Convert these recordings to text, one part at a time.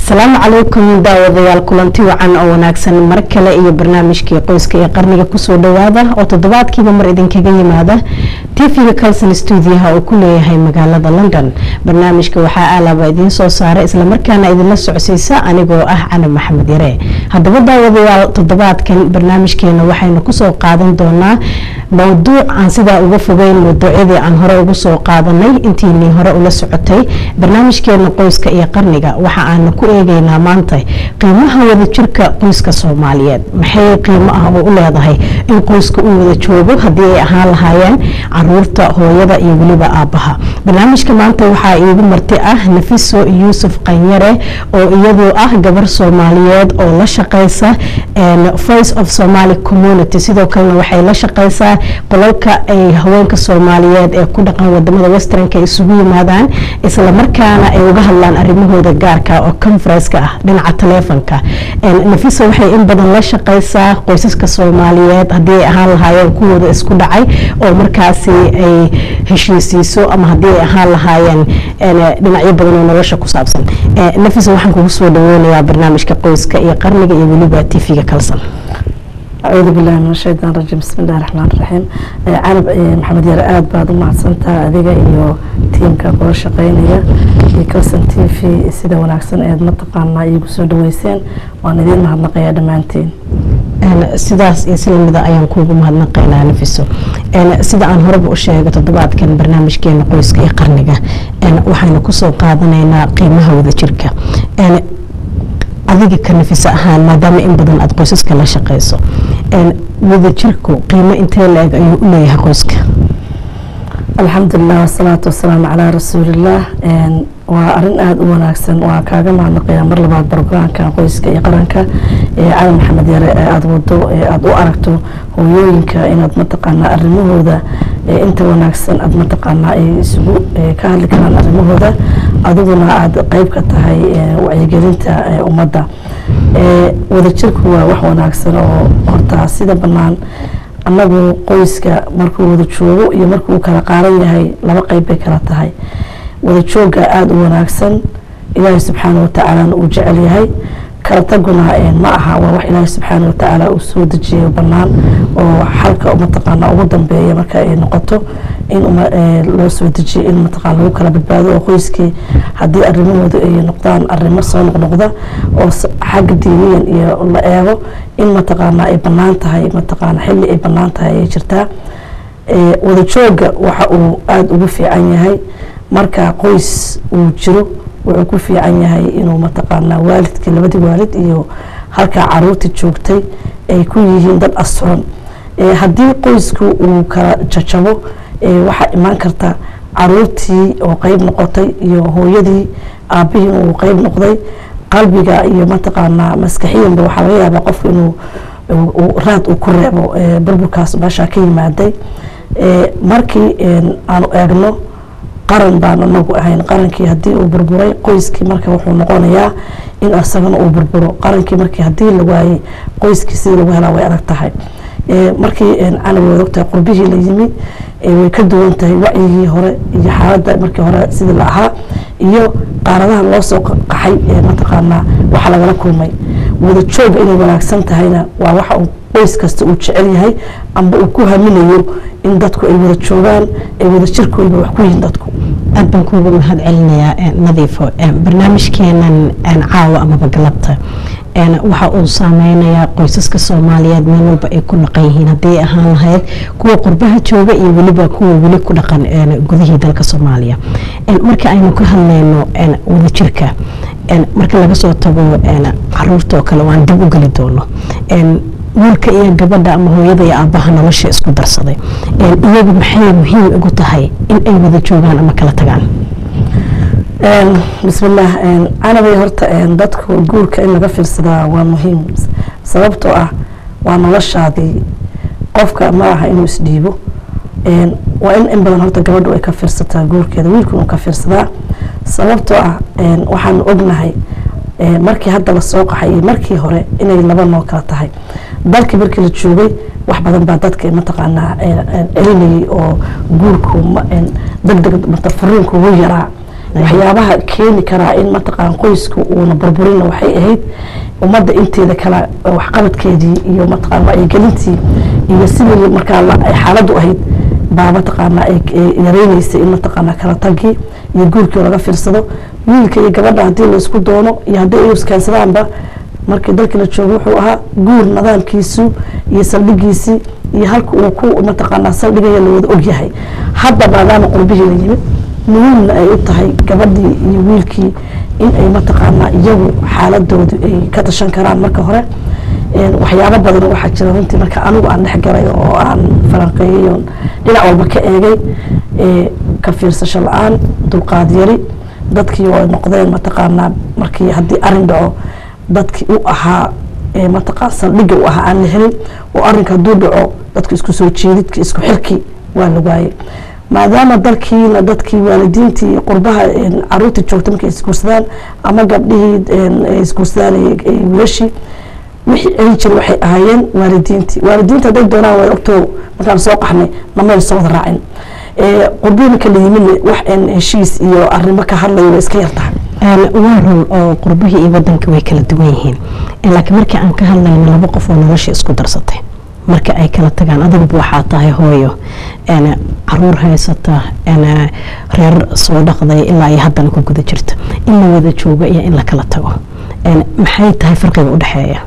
asalaamu calaykum daawadayaal kulanti wacan oo wanaagsan mar kale iyo barnaamijkii qoyska ee qarniga kusoo dhawaada oo toddobaadkiiba mar idinkaga yimaada tv-ga calson stuudiyaha oo ku leeyahay magaalada london barnaamijka waxaa aalaba idiin soo saara islamarkaana idinla socsiisa anigoo ah cali maxamed yare haddaba daawadayaal toddobaadkan barnaamijkeena waxaynu kusoo qaadan doonaa mowduuc aan sidaa uga fogeyn mawduucyadii aan hore ugu soo qaadanay intiinii hore ula socotay barnaamijkeena qoyska iyo qarniga waxa aanu ku eegeynaa maanta qiimaha wadajirka qoyska soomaaliyeed maxay qiimo ah oo u leedahay in qoyska uu wada joogo haddii ay ahaan lahaayeen caruurta hooyada iyo weliba aabbaha barnaamijka maanta waxaa iigu marti ah nafiso yuusuf qanyare oo iyadu ah gabar soomaaliyeed oo la shaqeysa voice of somaly community sidoo kalena waxay la shaqeysaa qolalka ay haweenka soomaaliyeed ee ku dhaqan wadamada westernka isugu yimaadaan islamarkaana ay uga hadlaan arimahooda gaarka oo conferenska ah dhinaca taleefonka nafisa waxay in badan la shaqeysaa qoysaska soomaaliyeed haddii ay ahaan lahaayeen kuwooda isku dhacay oo markaasi ay heshiisiiso ama haddii ay ahaan lahaayeen dhinacyo badan oo nolosha ku saabsan nafisa waxaan kugu soo dhaweynayaa barnaamijka qoyska iyo qarniga iyo weliba tv-ga kalsan acuudu billahi min ashaytaan rajiim bismi illahi raxmaan raxiim canab maxamed yare aada baad u mahadsantaha adiga iyo tiimka kula shaqeynaya iyo calson t v sida wanaagsan eed mataqaanaa iigu soo dhaweyseen waan idiin mahadnaqayaa dhammaantiin sidaas iyo si lamida ayaan kuugu mahadnaqaynaa nafiso sida aan horeba u sheegay toddobaadkan barnaamijkeena qoyska iyo qarniga waxaynu kusoo qaadanaynaa qiimaha wadajirka adiga ka nafisa ahaan maadaama in badan aada qoysaska la shaqeyso wadajirku qiimo intee la-eg ayuu u leeyahay qoyska alxamdulilah wasalaatu wasalaamu calaa rasuulillaah waa arin aada u wanaagsan waa kaaga mahadnaqayaa mar labaad brograamka qoyska iyo qaranka ee cali maxamed yare ee aada wado ee aada u aragto hooyooyinka inaad mataqaanaa arimahooda inta wanaagsan aada mataqaanaa ay isugu ka hadli karaan arimahooda adiguna aada qeyb ka tahay wacyigelinta ummadda wadajirku waa wax wanaagsan oo horta sida bannaan annagu qoyska markuu wada joogo iyo markuu kala qaaran yahay laba qeyb bay kala tahay wada joogga aada u wanaagsan ilaahay subxaana watacaalana uu jecel yahay kala taguna ma aha waa wax ilaahay subxaana watacaala uu soo dejiyayo bannaan oo xalka mataqaana ugu dambeeya marka ay noqoto in loo soo dejiyo in mataqaana lagu kala badbaado oo qoyskii haddii arrimahooda ay noqdaan arrimo soo noqnoqda oo xagga diiniyan iyo la eego in mataqaana ay bannaan tahay mataqaana xilli ay bannaan tahay ayay jirtaa wada joogga waxa uu aada ugu fiican yahay marka qoys uu jiro wuxuu ku fiican yahay inuu mataqaanaa waalidkii labadii waalid iyo halkaa caruurtii joogtay ay ku yihiin dad asturan haddii qoysku uu kala jajabo waxaa imaan karta caruurtii oo qeyb noqotay iyo hooyadii aabihii uu qeyb noqday qalbiga iyo mataqaanaa maskaxiyanba waxaa laga yaabaa qofku inuu raad uu ku reebo burburkaas meeshaa ka yimaaday markii aanu eegno qaran baan anagu ahayn qarankii haddii uu burburay qoyskii marka wuxuu noqonayaa in asagana uu burburo qarankii markii haddii la waayey qoyskii sidii lagu helaa way adag tahay markii canabi waad ogtahay qurbihii la yimi way ka duwan tahay wacyigii hore iyo xaaladda markii hore sidii la ahaa iyo qaaradaha loo soo qaxay mataqaanaa waxa lagala kulmay wada jooga inay wanaagsan tahayna waa waxa uu qoys kasta uu jecel yahay amba uu ku haminayo in dadku ay wada joogaan ay wada jirkooda wax ku yihiin dadku aad baan kuugu mahad celinayaa nadiifo barnaamijkeenan caawa amaba galabta waxa uu saameynayaa qoysaska soomaaliyeed meel walba ay ku dhaqan yihiin haddii ahaan lahayd kuwa qurbaha jooga iyo weliba kuwa weli ku dhaqan gudihii dalka soomaaliya marka aynu ka hadlayno wadajirka marka laga soo tago caruurta oo kale waan dib u geli doono wiilka iyo gabadha ama hooyada iyo aabbaha nolosha isku darsaday iyagu maxay muhiim ugu tahay in ay wada joogaan ama kala tagaan bismillaah canabay horta dadku guurka in laga fiirsadaa waa muhiim sababtoo ah waa noloshaadii qofka ma aha inuu isdhiibo waa in in badan horta gabadhu ay ka fiirsataa guurkeeda wiilku inuu ka fiirsadaa sababtoo ah waxaanu ognahay markii hadda lasoo qaxay iyo markii hore inay laba noo kala tahay dalkii markii la joogay wax badan baa dadka mataqaanaa celinayay oo guurku deg deg furiinku ugu yaraa waxyaabaha keeni karaa in mataqaan qoysku uuna burburina waxay ahayd ummadda inteeda kale waxqabadkeedii iyo mataqaan wacyigelintii iyo sidii markaa xaaladdu ahayd baa mataqaanaa ay yareyneysay in mataqaanaa kala tagii iyo guurkii laga fiirsado wiilka iyo gabadha haddii laysku doono iyo haddii ay iskaansadaanba markii dalkii la joogo wuxuu ahaa guur nidaamkiisu iyo saldhigiisii iyo halka uu ku mataqaanaa saldhigaya lawada ogyahay hadda maadaama qurbihii la yimid muhiimna ay u tahay gabadhii iyo wiilkii in ay mataqaanaa iyagu xaaladoodu ay ka tashan karaan marka hore waxyaabo badan waxaa jira runtii marka anigu aan dhex galay oo aan falanqeeyey oon dhinac walba ka eegay ka fiirsasho la-aan dulqaad yari dadkii oo noqdeen mataqaanaa markii haddii arin dhaco dadkii u ahaa mataqaan saldhigga u ahaa aan la helin oo arrinka hadduu dhaco dadka isku soo jeedidki isku xirki waa la waayey maadaama dalkiina dadkii waalidiintii qurbaha caruurtii joogta markay isguursadaan ama gabdhihii isguursadaan wiilashii wixii celin jira waxay ahaayeen waalidiintii waalidiinta hadday doonaan way ogtoo markaan soo qaxnay namayna soo wada raacin qurbihii marka la yimidna wax heshiis iyo arrimo ka hadlayo way iska yartahay waa run oo qurbihii iyo wadanka way kala duwan yihiin laakiin markii aan ka hadlayno laba qof oo nolosha isku darsatay marka ay kala tagaan adigba waxaa tahay hooyo caruur haysata reer soo dhaqday ilaa iyo haddana ku guda jirta in la wada joogo iyo in la kala tago maxay tahay farqiga udhexeeya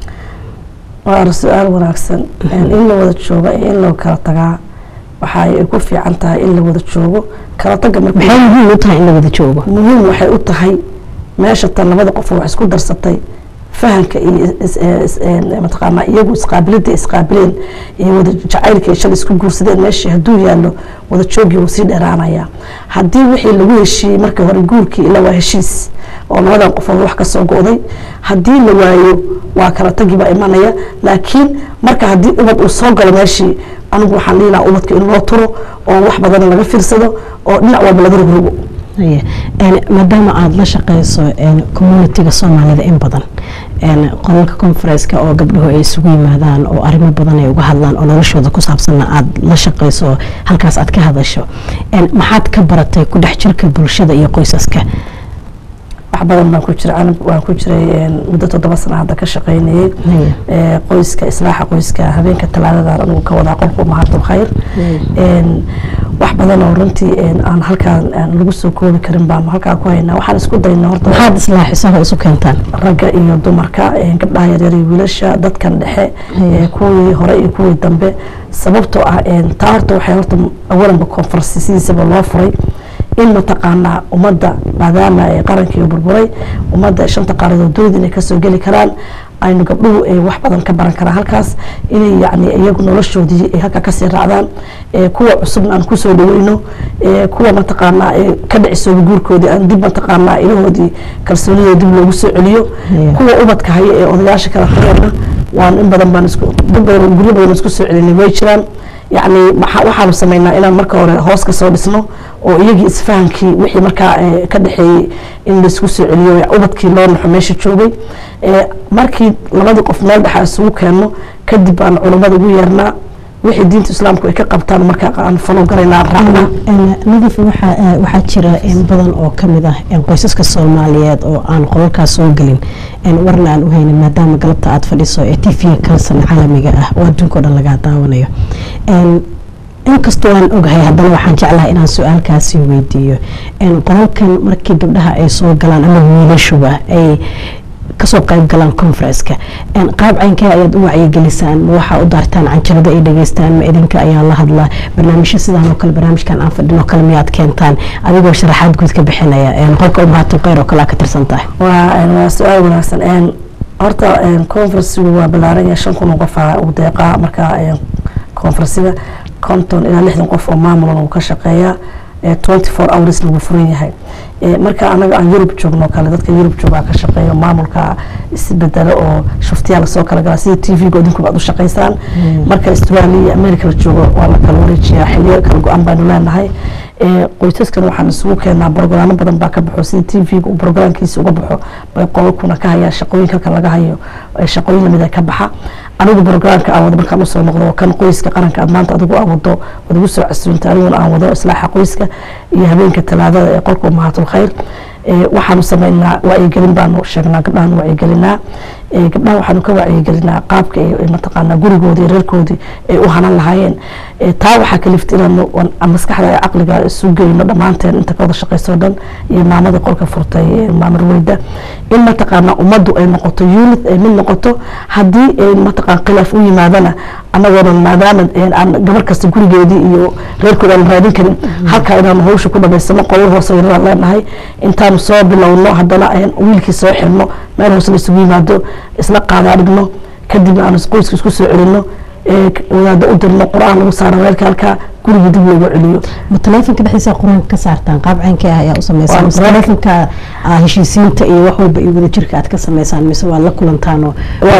waa su-aal wanaagsan in la wada joogo iyo in la kala tagaa waxay ku fiican tahay in la wada joogo kala taga maxay muhiim u tahay in la wada joogo muhiim waxay u tahay meesha tan labada qof wax isku darsatay fahanka iyo mataqaanaa iyagu isqaabilida isqaabileen iyo wada jacaylka shalay isku guursadeen meeshii hadduu yaallo wada joogii wuu sii dheeraanaya haddii wixii lagu heshiiyey markii hore guurkii ilaa waa heshiis oo labadan qofood wax ka soo go'day haddii la waayo waa kala tagi baa imanaya laakiin marka haddii ubad uu soo galo meeshii anigu waxaan dhihi lahaa ubadka in loo turo oo wax badan laga fiirsado oo dhinac walba laga rogrogo maadaama aada la shaqeyso communitiga soomaalida in badan qolalka conferenska oo gabdhuhu ay isugu yimaadaan oo arrimo badan ay uga hadlaan oo noloshooda ku saabsanna aada la shaqeyso halkaas aad ka hadasho maxaad ka baratay ku dhex jirka bulshada iyo qoysaska wax badan baan ku jira anig waan ku jiray muddo toddoba sana hadda ka shaqeynayay qoyska islaaxa qoyska habeenka talaadadan anigu ka wadaa qolku mahadul khayr wax badan oo runtii aan halkaan lagu soo koobi karin baanu halkaa ku haynaa waxaan isku daynaa horta maxaad islaaxisaha isu keentaan ragga iyo dumarka gabdhaha yaryar iyo wiilasha dadkan dhexe kuwii hore iyo kuwii dambe sababtoo ah taa horta waxay horta awalanba konfarsi sidiisaba loo furay in mataqaanaa ummadda maadaama ay qarankii burburay ummadda shanta qaaradood dunida inay kasoo geli karaan aynu gabdhuhu ay wax badan ka baran karaan halkaas inay yani iyagu noloshoodii ay halkaa kasii raacdaan kuwa cusubna aan kusoo dhaweyno kuwa mataqaanaa ka dhicisooba guurkoodii aan dib mataqaanaa ilahoodii kalsoonida dib loogu soo celiyo kuwa ubadka haya ee odayaasha kala tageena waan in badan baan isku dad badan guryo badan isku soo celinay way jiraan yacni waxaanu sameynaa inaan marka hore hoos ka soo dhisno oo iyagii isfahankii wixii markaa ka dhexeeyey in laisku soo celiyo ubadkii loo naxo meesha joogay markii labadii qof meel dhexa isugu keenno kadib baan culummada ugu yeernaa wixii diinta islaamku ay ka qabtaan markaa aan falo galaynaa raacna nadiif waxaa jira badan oo kamid ah qoysaska soomaaliyeed oo aan qolalkaas soo gelin warna aan u haynin maadaama galabta aada fadhiso ee t v kalsan caalamiga ah oo adduunka o dhan lagaa daawanayo inkastoo aan ogahay haddana waxaan jeclahay inaan su-aalkaasi weydiiyo qolalkan markii gabdhaha ay soo galaan ama wiilashuba ay kasoo qayb galaan conferenska qaab caynkee ayaad u wacyigelisaan ma waxaa u daartaan canjarada ay dhageystaan ma idinka ayaa la hadlaa barnaamijyo sidaan oo kale barnaamijkan aan fadhin oo kale miyaad keentaan adigoo sharaxaad guud ka bixinaya qolka umahatu kheyr oo kale ka tirsan tahay waa su-aal wanaagsan horta conferensigu waa ballaaran yahay shan kun oo qofaa uu deeqaa marka conferensiga konton ilaa lixdan qof oo maamulan uu ka shaqeeyaa twenty four hours lagu furan yahay marka anaga aan yurub joogno kale dadka yurub joogaa ka shaqeeyo maamulka isbedelo oo shuftiyaa lasoo kala galaa sida t v-ga idinku baad u shaqaysaan marka australia iyo america la joogo waa la kala wareejiyaa xiliyo kala go-an baynu leenahay qoysaskan waxaan isugu keenaa brogaraamo badan baa ka baxo sida t v-ga uu brogaraamkiisa uga baxo bay qolalkuna ka hayaan shaqooyin halkan laga hayo shaqooyin lamida ka baxa anigu brograamka aan wado markaan usoo noqdo kan qoyska qaranka aad maanta adigu aan wado waad igu soo casuunta aniguna aan wado islaaxa qoyska iyo habeenka talaadada ee qolka umahaatul khayr waxaanu sameynaa wacyigelin baanu sheegnaa gabdhahan wacyigelinaa gabdhaha waxaanu ka wacyigelinaa qaabka mataqaanaa gurigoodii reerkoodii ay u hanan lahaayeen taa waxaa kalifta inaanu maskaxda ee caqliga isu geyno dhammaanteen inta ka wada shaqeyso dhan iyo maamadii qolka furtay maamar weyda in mataqaanaa ummaddu ay noqoto unit ay mid noqoto haddii mataqaan khilaaf u yimaadana annagoona maadaama aan gabar kasta gurigeedii iyo reerkooda aan raadin karin halkaa inaanu hawsha ku dhamaysano qolal hoose yaraan leenahay intaanu soo bilowno haddana wiilkii soo xirno meel hoose la isugu yimaado isla qaadaa dhigno kadibna aanu qoyska isku soo celino wadaada u dirno qur-aan lagu saaro weelka halkaa gurigii dib loogu celiyo ma taleefonka dhexdiisa qur-aanka ka saartaan qaab caynkee ah ayaa u sameysaan mise taleefonka heshiisiinta iyo wax walba iyo wadajirka aad ka sameysaan mise waa la kulantaanoo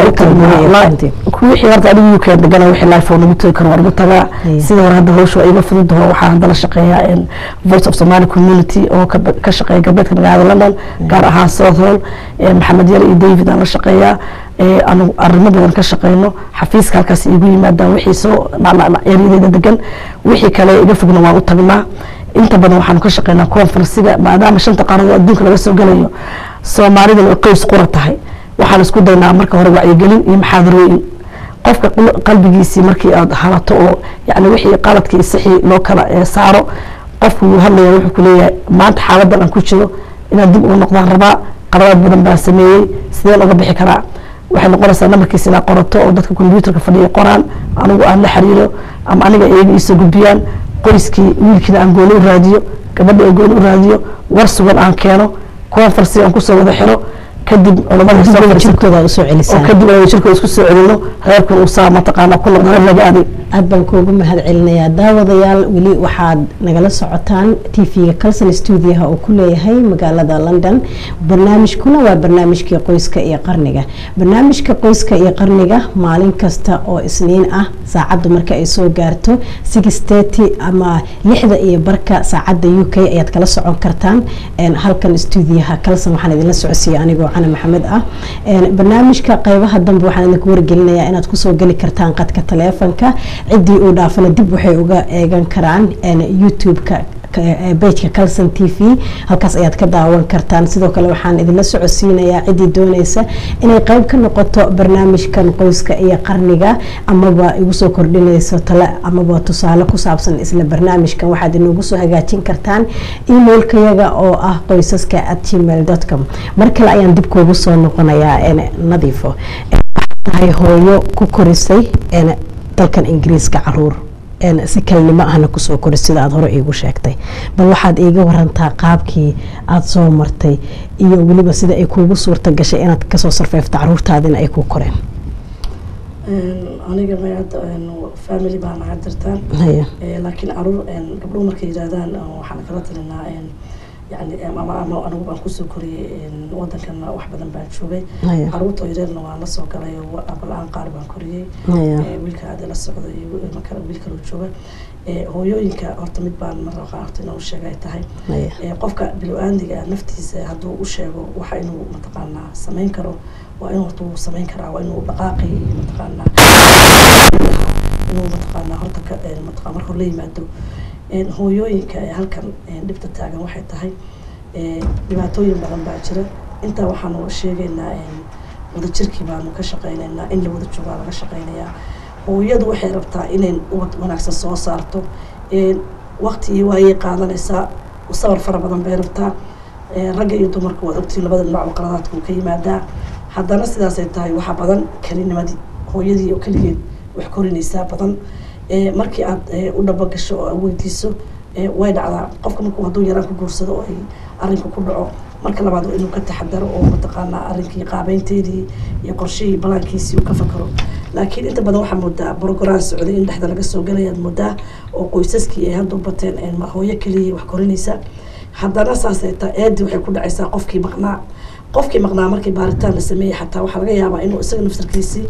wixii horta adigu uk degana wixii life oo nagu tagi karo waa nagu tagaa sida hore hadda hawsha waa iga fududaho waxaa hadda la shaqeeyaa voice of somali community oo ka shaqeeya galbeedka magaalada london gaar ahaan south hall maxamed yar iyo david aan la shaqeeyaa anu arrimo badan ka shaqeyno xafiiska halkaas igu yimaadaan wixii soo eryadeeda degan wixii kale iga fogna waan u tagnaa inta badan waxaanu ka shaqeynaa conferensiga maadaama shanta qaaradood adduunka laga soo galayo soomaalidan ay qoys qura tahay waxaan isku daynaa marka hore wacyigelin iyo maxaadarooyin qofka qalbigiisii markii aad halato oo yani wixii qaladkii sixii loo kala saaro qofku wuu hadlaya wuxuu ku leeyahay maanta xaaladan aan ku jiro inaad dib ugu noqdaan rabaa qaladaad badan baan sameeyey sideen uga bixi karaa waxay noqonaysaa namarkiisa inaad qorato oo dadka combyuutarka fadhiya qoraan anigu aan la xiriiro ama aniga iyaga iisoo gudbiyaan qoyskii wiilkiina aan gooni u raadiyo gabadha aan gooni u raadiyo war sugan aan keeno conferency aan kusoo wada xiro kadib jirkooda usoo celisaan kadib jirkooda isku soo celino reerkun uu saa mataqaana ku noqdo reer laga aaday aad baan kuugu mahad celinayaa daawadayaal weli waxaad nagala socotaan tv-ga calson stuudiyaha oo ku leeyahay magaalada london barnaamijkuna waa barnaamijkii qoyska iyo qarniga barnaamijka qoyska iyo qarniga maalin kasta oo isniin ah saacaddu marka ay soo gaarto six thirty ama lixda iyo barka saacadda u k ayaad kala socon kartaan halkan stuudiyaha calson waxaan idinla socodsiiyay anigoo cana maxamed ah barnaamijka qeybaha dambe waxaan idinku wargelinayaa inaad kusoo geli kartaan qadka taleefonka ciddii uu dhaafana dib waxay uga eegan karaan youtube-ka bejka calson t v halkaas ayaad ka daawan kartaan sidoo kale waxaan idinla socodsiinayaa ciddii dooneysa inay qeyb ka noqoto barnaamijkan qoyska iyo qarniga amaba igu soo kordhinayso tale amaba tusaale ku saabsan isla barnaamijkan waxaad inoogu soo hagaajin kartaan emailkayaga oo ah qoysaska at gmail com mar kale ayaan dib kuugu soo noqonayaa nadiifo tahay hooyo ku korisay dalkan ingiriiska caruur si kalnimo ahna kusoo kori sida aada hore iigu sheegtay bal waxaad iiga warantaa qaabkii aada soo martay iyo weliba sida ay kuugu suurta gashay inaad kasoo sarfeefto caruurtaadina ay ku koreen aniga mayada family baa naga jirtaan laakiin caruur gabdhuhu markay yidhaahdaan waxaan kala talinaa yani ama ama anigu baan kusoo koriyey wadankana wax badan baan joogay caruurta oo yareerna waan lasoo galay abala-aan qaar baan koriyey wiilka aada la socda iyo makala wiil kaloo jooga hooyooyinka horta mid baan mar qaarta inuu sheega ay tahay qofka bilo-aandiga naftiisa hadduu u sheego waxa inuu mataqaanaa samayn karo waa inuu horta uu samayn karaa waa inuu dhaqaaqi mataqaanaa inuu mataqaanaa horta ka mataqaa marka hore la yimaado hooyooyinka ee halkan dhibta taagan waxay tahay dhibaatooyin badan baa jira intaa waxaanu sheegaynaa wadajirkii baanu ka shaqeynaynaa in la wada joogaa laga shaqeynayaa hooyadu waxay rabtaa inay ubad wanaagsan soo saarto waqti iyo waayay qaadanaysaa sabar fara badan bay rabtaa ragga iyo dumarka waad ogtiin labada dhinac qaladaadka uu ka yimaadaa haddana sidaasay tahay waxaa badan kelinimadii hooyadii oo keligeed wax korinaysaa badan markii aad u dhabogasho oo aad weydiiso way dhacdaa qofka markuu hadduu yaraan ku guursado oo ay arrinka ku dhaco marka labaad waa inuu ka taxadaro oo mataqaanaa arrinkii qaabeynteedii iyo qorshihii balaankiisii uu ka fakaro laakiin inta badan waxaa moodaa brograam socday in dhexda laga soo galayaad moodaa oo qoysaskii ay hadda u bateen hooyo keliya wax korinaysa haddana saasay taa eedi waxay ku dhacaysaa qofkii maqnaa qofkii maqnaa markii baaritaan la sameeyey xataa waxaa laga yaabaa inuu isaga nafsarkiisii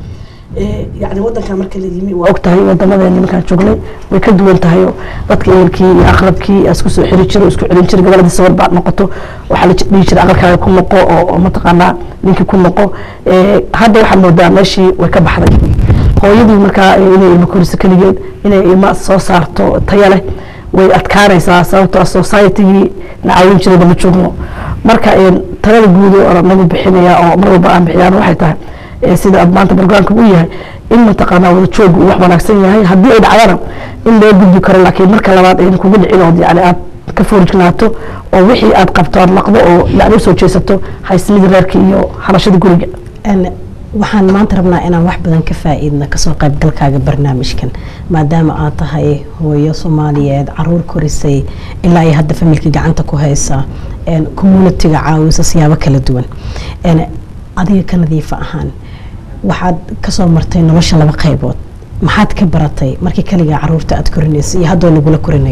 yani wadankan marka la yimi waa og tahay wadamadeeni markaan joognay way ka duwan tahay oo dadka ehelkii iyo aqrabkii isku soo xiri jiro isku celin jira gabaladii sawir baad noqoto waxaa la dhihi jira aqalkaaga ku noqo oo mataqaanaa ninkii ku noqo hadda waxaa moodaa meeshii way ka baxday hooyadii markaa inay ilmo koriso keligeed inay ilmo soo saarto taya leh way adkaanaysaa sababtoo societygii na caawin jirayba ma joogno marka talada guud oo nagu bixinaya oo mar walba aan bixiyaan waxay tahay sida maanta barnaamijka u yahay in mataqaanaa wada joog uu wax wanaagsan yahay haddii ay dhacdana in loo gudbi karo laakiin marka labaad ayna kugu dhicin ood yani aad ka foorjignaato oo wixii aad qabto aad laqdo oo yani usoo jeesato haysmidii reerka iyo halashada guriga waxaan maanta rabnaa inaan wax badan ka faa-iidna kasoo qaybgalkaaga barnaamijkan maadaama aad tahay hooyo soomaaliyeed caruur korisay ilaa iyo hadda familkii gacanta ku haysa communitiga caawisa siyaabo kala duwan adiga ka nadiifa ahaan waxaad kasoo martay nolosha laba qaybood maxaad ka baratay markii kaligaa caruurta aad korinaysa iyo haddoo lagula korinayo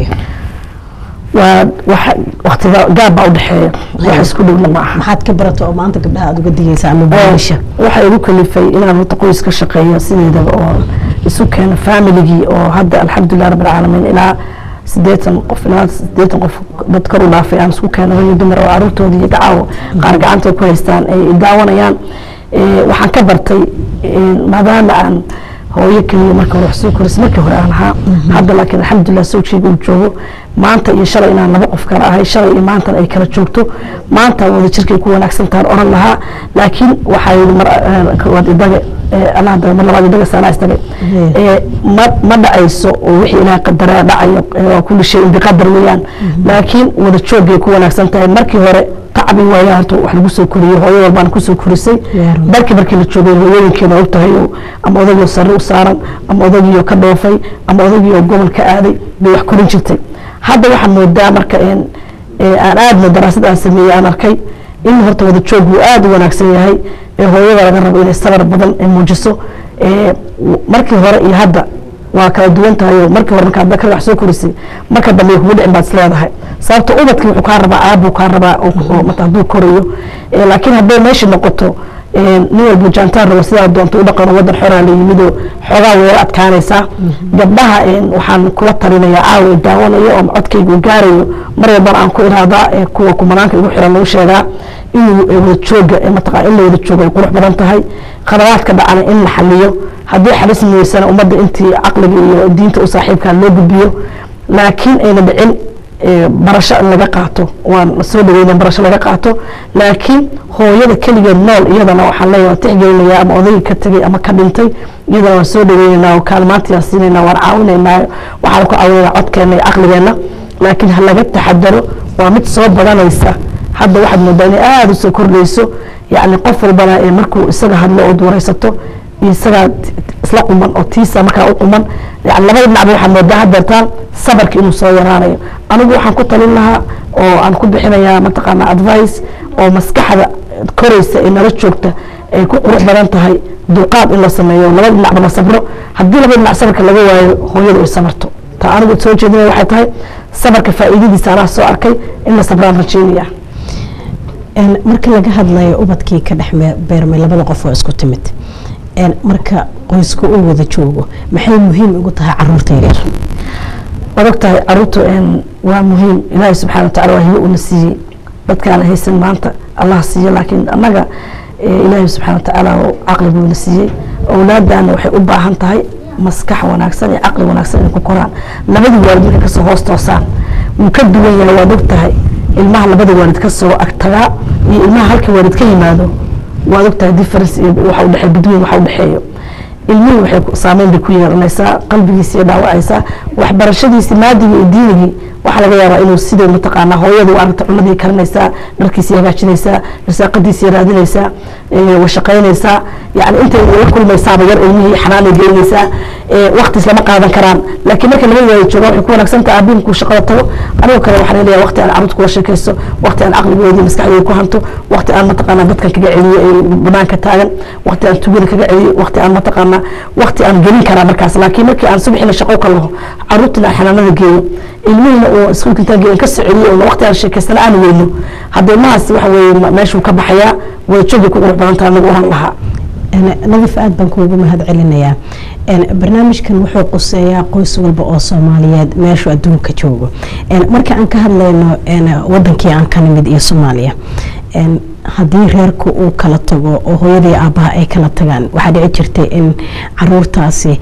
waa waktiga gaab baa udhexeeya wax isku dhowna ma aha maxaad ka barata oo maanta gabdhaha aad uga digaysa ama baanisha waxaa igu kalifay inaan horta qoys ka shaqeeyo sideedaba oo isu keeno familigii oo hadda alxamdulilah rabbi alcaalamiin ilaa sideetan qof ilaa sideetan qof dad kor u dhaafay aan isku keeno rag dumar oo caruurtooda iyo gacaawo qaar gacanta ku haystaan ay daawanayaan waxaan ka bartay maadaama aan hooyo keliya marka hore wax soo korisay markii hore aan ahaa hadda laakiin alxamdulilah sawjkeyga uu joogo maanta iyo shalay inaan laba qof kale ahay shalay iyo maantana ay kala joogto maanta wada jirkay ku wanaagsan tahan oran lahaa laakiin waxaa yidhi mar koowaad idaga anaa daga mar labaad idaga saanaa isdaga ma ma dhacayso oo wixii ilaah qadaraa dhacayo waa kulli shay biqadar weeyaan laakiin wada joogay ku wanaagsan tahay markii hore tacbi waaya horta wax lagu soo koriyey hooyo walbaan kusoo korisay dalkii markii la joogay hooyooyinkeeda og tahay ama odagiyo sare u saaran ama odagiyo ka dhoofay ama odagiyo gobol ka aaday bay wax korin jirtay hadda waxaa moodaa marka aan aadna daraasad aan sameeyey aan arkay in horta wada joog uu aada u wanaagsan yahay ee hooyada laga rabo inay sabar badan ay muujiso markii hore iyo hadda waa kala duwan tahay oo markii hore markaa dakar wax soo korisay marka dambe kugu dhicin baad isleedahay sababta ubadkii wuxuu kaa rabaa aabuu kaa rabaa mata hadduu korayo laakiin hadday meesha noqoto nin walba jaantaan rabo sidaa doonta u dhaqano wadan xoraa la yimidoo xoogaa weera adkaanaysaa gabdhaha waxaan kula talinayaa caawa daawanayo oo codkayga u gaarayo mar walbana aan ku iraadaa kuwa kumanaanka igu xiran lagu sheegaa inuu wada jooga mataqaa in la wada joogo ay qurux badan tahay khadawaadka dhacana in la xaliyo haddii xalismi weysana ummadda intii caqliga iyo diinta u saaxiibkaa loo gudbiyo laakiin ayna dhicin barasho in laga qaato waan soo dhaweyna barasho laga qaato laakiin hooyada keligeed nool iyadana waxaan leeyahay waan tixgelinayaa ama odayga ka tegay ama ka dhintay iyadana waan soo dhaweynaynaa oo kaalmaantiyaan siinaynaa waan caawinaynaa waxaan ku caawinaynaa codkeena iyo caqligeenna laakiin ha laga taxadaro waa mid soo badanaysa hadda waxaad moodaa inay aada usoo kordhayso yacni qof walbana ee markuu isaga hadlo ood waraysato isagaa isla quman oo tiisa markaa u quman yani labada dhinacba waxaa moodaa hadeertaan sabarka inuu soo yaraanayo anigu waxaan ku talin lahaa oo aan ku bixinayaa mataqaana advice oo maskaxda koraysa ee nala joogta ay ku qurux badan tahay dulqaad in la sameeyo labada dhinacba la sabro haddii labada dhinac sabarka laga waayo hooyadu ay sabarto ta anigu soo jeedinaya waxay tahay sabarka faa'iidadiisa anaa soo arkay in la sabraan rajeynaya marka laga hadlayo ubadkii ka dhex beermay labada qof oo isku timid marka qoysku uu wada joogo maxay muhiim ugu tahay caruurta yaryar waad og tahay caruurtu waa muhiim ilaahay subxana wa tacala waa hibo una siiyey dadkaana haysan maanta allah siiyo laakiin annaga ilaahay subxana wa tacaala caqli buuna siiyey awlaadana waxay u baahan tahay maskax wanaagsan iyo caqli wanaagsan inay ku koraan labadii waalid markay kasoo hoos toosaan wuu ka duwan yahay waad og tahay ilmaha labada waalid kasoo agtagaa iyo ilmaha halka waalid ka yimaado waad ogtahay difference iyo waxa u dhexeeyo between waxa u dhexeeyo ilmihii waxay saameyn bay ku yeelanaysaa qalbigiisi iyo dhaawacaysaa waxbarashadiisi maadigii iyo diinigii waxaa laga yaabaa inuu sidee mataqaanaa hooyadu u aragta cunadii karinaysaa dharkiisii hagaajinaysaa risaaqadiisii raadinaysaa washaqaynaysaa yani intay la kulmaysaaba yar ilmihii xanaanay gelinaysaa waktiis lama qaadan karaan laakiin marka laba waayo joogaan waxay ku wanaagsan tahay aabiin kuu shaqada tago anigoo kale waxaan leeyahay waqti aan carruurta kula sheekaysto waqti aan caqligoodii maskaxdooda ku hanto waqti aan mataqaanaa dadkan kaga celiyo ee banaanka taagan waqti aan tugada kaga celiyo waqti aan mataqaanaa waqti aan gelin karaa markaas laakiin markii aan subaxina shaqo ka laho carruurtina aan xanaanada geeyo ilmihiina oo iskuulka intaan geeyo ka soo celiyo oo waqti aan sheekaystana aan weyno hadda ilmahaas waxa weeye meeshuu ka baxayaa wada joogay ku qurux badan tahay anagu oran lahaa nadif aad baan kuugu mahad celinayaa barnaamijkan wuxuu quseeyaa qoys walba oo soomaaliyeed meeshuu adduunka joogo marka aan ka hadlayno wadankii aan ka nimid iyo soomaaliya haddii reerku uu kala tago oo hooyadii aabbaha ay kala tagaan waxaa dhici jirtay in caruurtaasi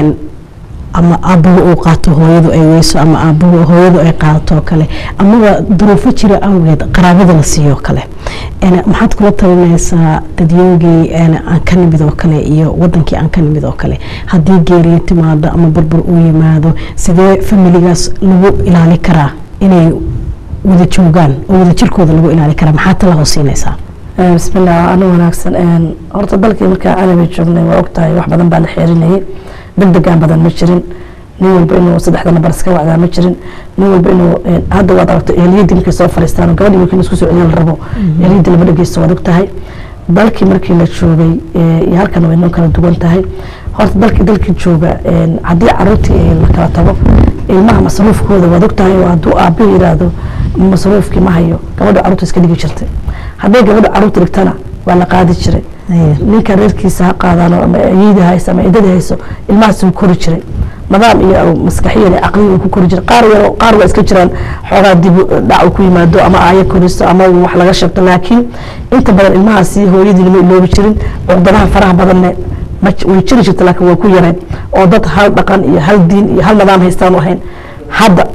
ama aabbuhu uu qaato hooyadu ay weyso ama aabbuhu hooyadu ay qaadato oo kale amaba duruufo jira awgeed qaraabada la siiyo kale maxaad kula talinaysaa dadyoogii aan ka nimid oo kale iyo wadankii aan ka nimid oo kale haddii geeriyo timaado ama burbur uu yimaado sidee familigaas lagu ilaali karaa inay wada joogaan oo wada jirkooda lagu ilaali karaa maxaa tala hoosiinaysaa bismillah anu wanaagsan horta dalkii markaa calabi joognay waa ogtahay wax badan baa la xeerinayay degdegaan badan ma jirin nin walba inuu saddexda nabar iska wacdaa ma jirin nin walba inuu hadda waad aragto ehliyadii markay soo fadhiistaan gabadhii markii laisku soo celiyo la rabo ehliyadii lama dhegeysto waad ogtahay dalkii markii la joogay iyo halkan way noo kala duwan tahay horta dalkii dalkii jooga haddii caruurtii la kala tago ilmaha masruufkooda waad ogtahay oo hadduu aabbihi yidhaahdo masruufkii ma hayo gabadha caruurta iska dhigi jirtay hadday gabadha caruurta dhigtana waa la qaadi jiray ninka reerkiisa ha qaadaan ama ayeyda hayso ama idada hayso ilmahaas wuu kori jiray nidaam iyo maskaxiyan caqliya uu ku kori jiray qaar yaro qaar waa iska jiraan xoogaa dib dhac uu ku yimaado ama aayo koriso ama wax laga sheegto laakiin inta badan ilmahaasi hooyadii lama iloobi jirin cuqdadaha faraha badanne way jiri jirta laakiin waa ku yareen oo dad hal dhaqan iyo hal diin iyo hal nidaam haystaan u ahayn hadda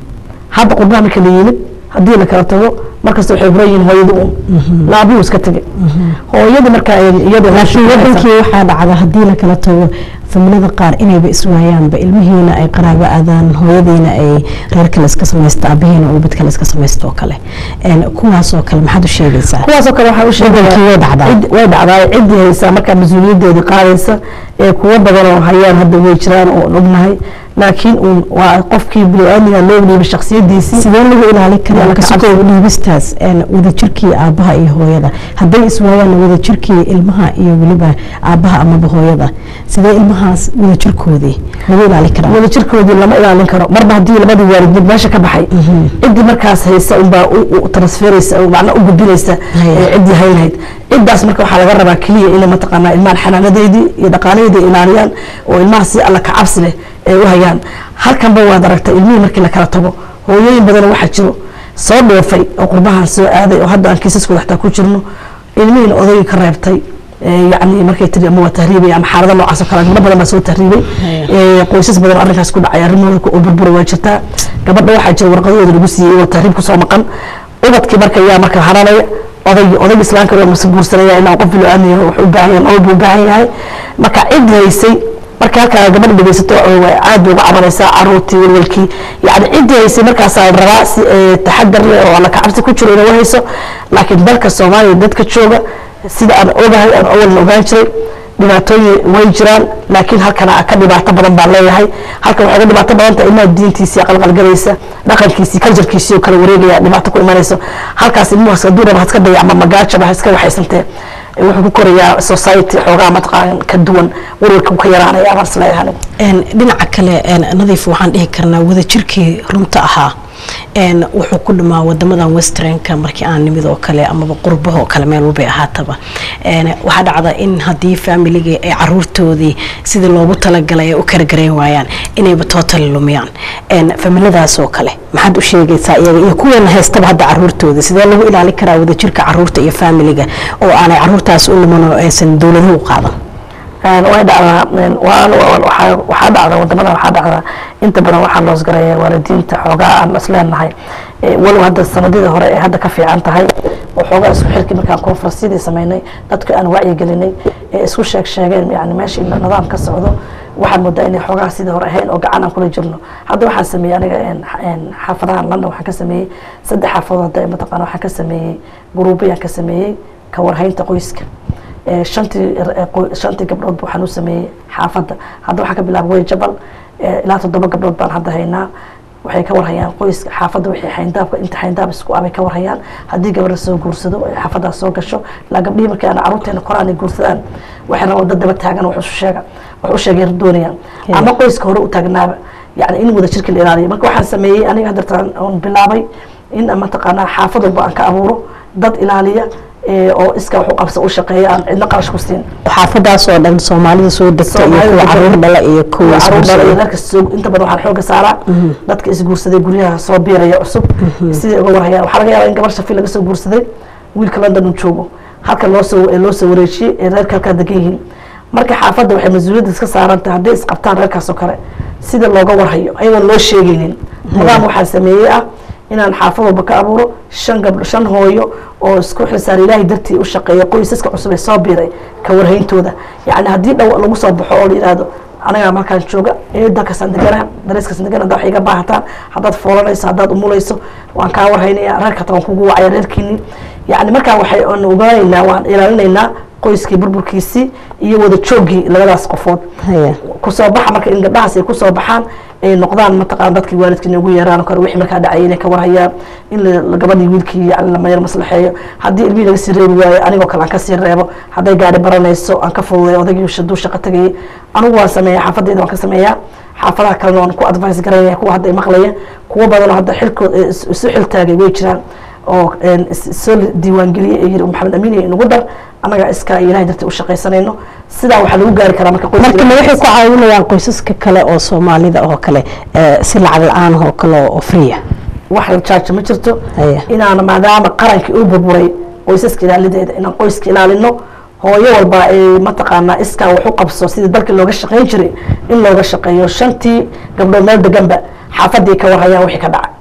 hadda qurbaha marka la yimid haddii la kala tago markasta waxay huran yihiin hooyada un laabuu iska tegay hooyada markaa iyada laakiin wadankii waxaa dhacda haddii la kala tago familada qaar inayba iswaayaanba ilmihiina ay qaraabo aadaan hooyadiina ay reer kale iska samaysto aabihiina uu mid kale iska samaysto oo kale kuwaasoo kale maxaad u sheegaysaa kuwaasoo kale waxaa u sheegaya way dhacdaa way dhacdaa ciddii haysaa markaa mas-uuliyadeedii qaadaysa ee kuwo badan oo hayaan hadda way jiraan oo ognahay laakiin uun waa qofkii bini-aadmiga loo dhiibay shaksiyadiisii sidee lagu ilaali karaa kasukoo dhiibistaas wadajirkii aabbaha iyo hooyada hadday iswaayaan wadajirkii ilmaha iyo weliba aabbaha amaba hooyada sidee ilmahaas wadajirkoodii lagu ilaali karaa wadajirkoodii lama ilaalin karo marba haddii labadii waalid mid meesha ka baxay ciddii markaas haysa unbaa transferaysa macnaa u gudbinaysa ciddii haynayd ciddaas marka waxaa laga rabaa keliya inay mataqaanaa ilmahan xanaanadeedii iyo dhaqaalaheedii ilaaliyaan oo ilmaha si alla ka cabsi leh ay u hayaan halkanba waad aragta ilmihii markii la kala tago hooyooyin badan waxaa jiro soo dhoofay oo qurbahan soo aaday oo hadda aan kiisaskooda xataa ku jirno ilmihiina odayga ka reebtay yani markay tiri ama waa tahriibay ama xaalada noocaas oo kale gabdho badan baa soo tahriibay qoysas badan oo arrinkaas ku dhacay arrimooda oo burbura waa jirtaa gabadha waxaa jira warqadahooda lagu siiyey oo tahriib kusoo maqan ubadkii marka yaa marka haranaya odaygi odayga islaamka waa mase guursanaya ilaa qof bilo aamiya wuxuu u baahan yahay nolol buu u baahan yahay marka cid haysay marka halkaa gabadha dhegeysato aad bay uga cabanaysaa caruurtii walwalkii yani ciddii haysay markaasaa la rabaa si taxadar leh oo alla kacabsi ku jiro inay u hayso laakiin dalka soomaaliya dadka jooga sida aan ogahay aan awalna ogaan jiray dhibaatooyin way jiraan laakiin halkana ka dhibaato badan baan leeyahay halkan waxay ga dhibaato badan tahay ilmaha diintiisii qalqalgalaysa dhaqankiisii kaljarkiisii oo kale wareegaya dhibaato ku imanayso halkaas ilmuhaas hadduu raba haska daya ama magaajaba ha iska waxaysantee wuxuu ku korayaa society xoogaa mataqaan ka duwan warwarka ka yaraanaya baan isleeyahay dhinaca kale nadiif waxaan dhihi karnaa wadajirkii runta ahaa wuxuu ku dhamaa wadamadan westernka markii aan nimid oo kale amaba qurbahoo kale meel walbay ahaataba waxaa dhacda in haddii faamiligii ay caruurtoodii sidii loogu talagalay ay u kala garayn waayaan inayba tootali lumiyaan familadaas oo kale maxaad u sheegaysaa iyaga iyo kuweena haystaba hadda caruurtooda sidee lagu ilaali karaa wadajirka caruurta iyo faamiliga oo aanay caruurtaas u luman oo aysan dowladuhu u qaadan way dhacdaa waxaa dhacda wadamadan waxaa dhacda inta badan waxaa loos garaya waalidiinta xoogaa aan isleenahay walow hadda sanadidii hore ay hadda ka fiican tahay oo xoogaa isku xilkii markaan konferensyadii sameynay dadka aan wacyigelinay ee isku sheeg sheegeen yani meeshii nidaam ka socdo waxaan moodaa inay xoogaa sidii hore ahayn oo gacan aan kula jirno hadda waxaan sameeyey aniga xaafadahan london waxaan ka sameeyey saddex xaafadood hadda mataqaana waxaan ka sameeyey guruubayaan ka sameeyey ka warhaynta qoyska shantii shantii gabdhood waxaan u sameeyey xaafadda hadda waxaa ka bilaaba way jabal ilaa toddoba gabdhood baan hadda haynaa waxay ka warhayaan qoyska xaafadda wixii xayndaabka inta xayndaab isku abay ka warhayaan haddii gabadha soo guursado ay xaafaddaas soo gasho ilaa gabdhihii markii aan caruurteena koraan ay guursadaan waxay rabaan dad daba taagan wax u sheega wax u sheegay doonayaan ama qoyska hore u taagnaaba yani in wada jirka la ilaaliyo marka waxaan sameeyey aniga hadda oon bilaabay in mataqaanaa xaafad walba aan ka abuuro dad ilaaliya ee, oo iska wax u qabsa u shaqeeya aan cidna qarash ku siin xaafadaas oo dhan soomaalida soo degta iyo Soomaalida kuwa degan. caruur dhala iyo kuwa caruur dhala iyo isguursaday reerka soo inta badan waxaan xooga saaraa dadka isguursaday guryaha soo biiraya cusub sidai uga warhayaan waxaa laga yaabaa in gabar shafi laga soo guursaday wiilka london uu joogo halka loo soo ee loo soo wareejiyey ee reerka halkaa degan yihiin marka xaafadda waxay mas-uuliyadda iska saaran tahay hadday isqabtaan reerkaas oo kale sida looga warhayo ayagoon loo sheegaynin nidaam waxaa sameeyey ah inaan xaafad walba ka abuuro shan gabdho shan hooyo oo isku xilsaar ilaahay dartii u shaqeeya qoysaska cusub ee soo biiray ka warhayntooda yacni haddii dhow lagu soo baxo oo la yidhaahdo anagaa markaan jooga eedalkaasaan deganaha dareeskaasaan degana haddaa wax iga baahataan haddaad foolanayso haddaad umulayso waan kaa warhaynaya reerka taan kugu wacaya reerkiini yacni markaa waxay aan ogaanaynaa waan ilaalinaynaa qoyskii burburkiisii iyo wada joogii labadaas qofood Haya. kusoo baxa marka in gabdhahaas ay kusoo baxaan ay noqdaan mataqaan dadkii waalidkii inay ugu yeeraan oo kale wixii markaa dhacay inay ka warhayaan in la- la- gabadhii wiilkii yani lama yar maslaxeeyo haddii ilmihii laga sii reebi waayo anigoo kale aan kasii reebo hadday gaari baranayso aan ka fududeeyo odaygii shaduu shaqo tagayay anigu waan sameeyaa xaafadayda waan ka sameeyaa xaafadaha kalena waan ku advice garanaya kuwa hadda ay maqlaya kuwo badanoo hadda xilkood ee is- isu xiltaagay way jiraan oo een, is- is- soo diiwaangeliyey ee yiri maxamed amiin iyo inagu dar annaga iska ilahay dartii u shaqaysanayno sidaa waxaa lagu gaari karaa marka qoyska marka ma waxay ku caawinayaan qoysaska kale oo soomaalida oo kale eh, si lacag la-aan oo kale oo freeya wax la jaajo ma jirto Haya. inaana maadaama qarankii uu burburay qoysaska ilaalideeda inaan qoyska ilaalino hooyo walba ay mataqaanaa iskaa wax u qabso sidii dalkii looga shaqayn jiray in looga shaqeeyo shantii gabdhood meel deganba xaafadii ka warhayaan wixii ka dhacay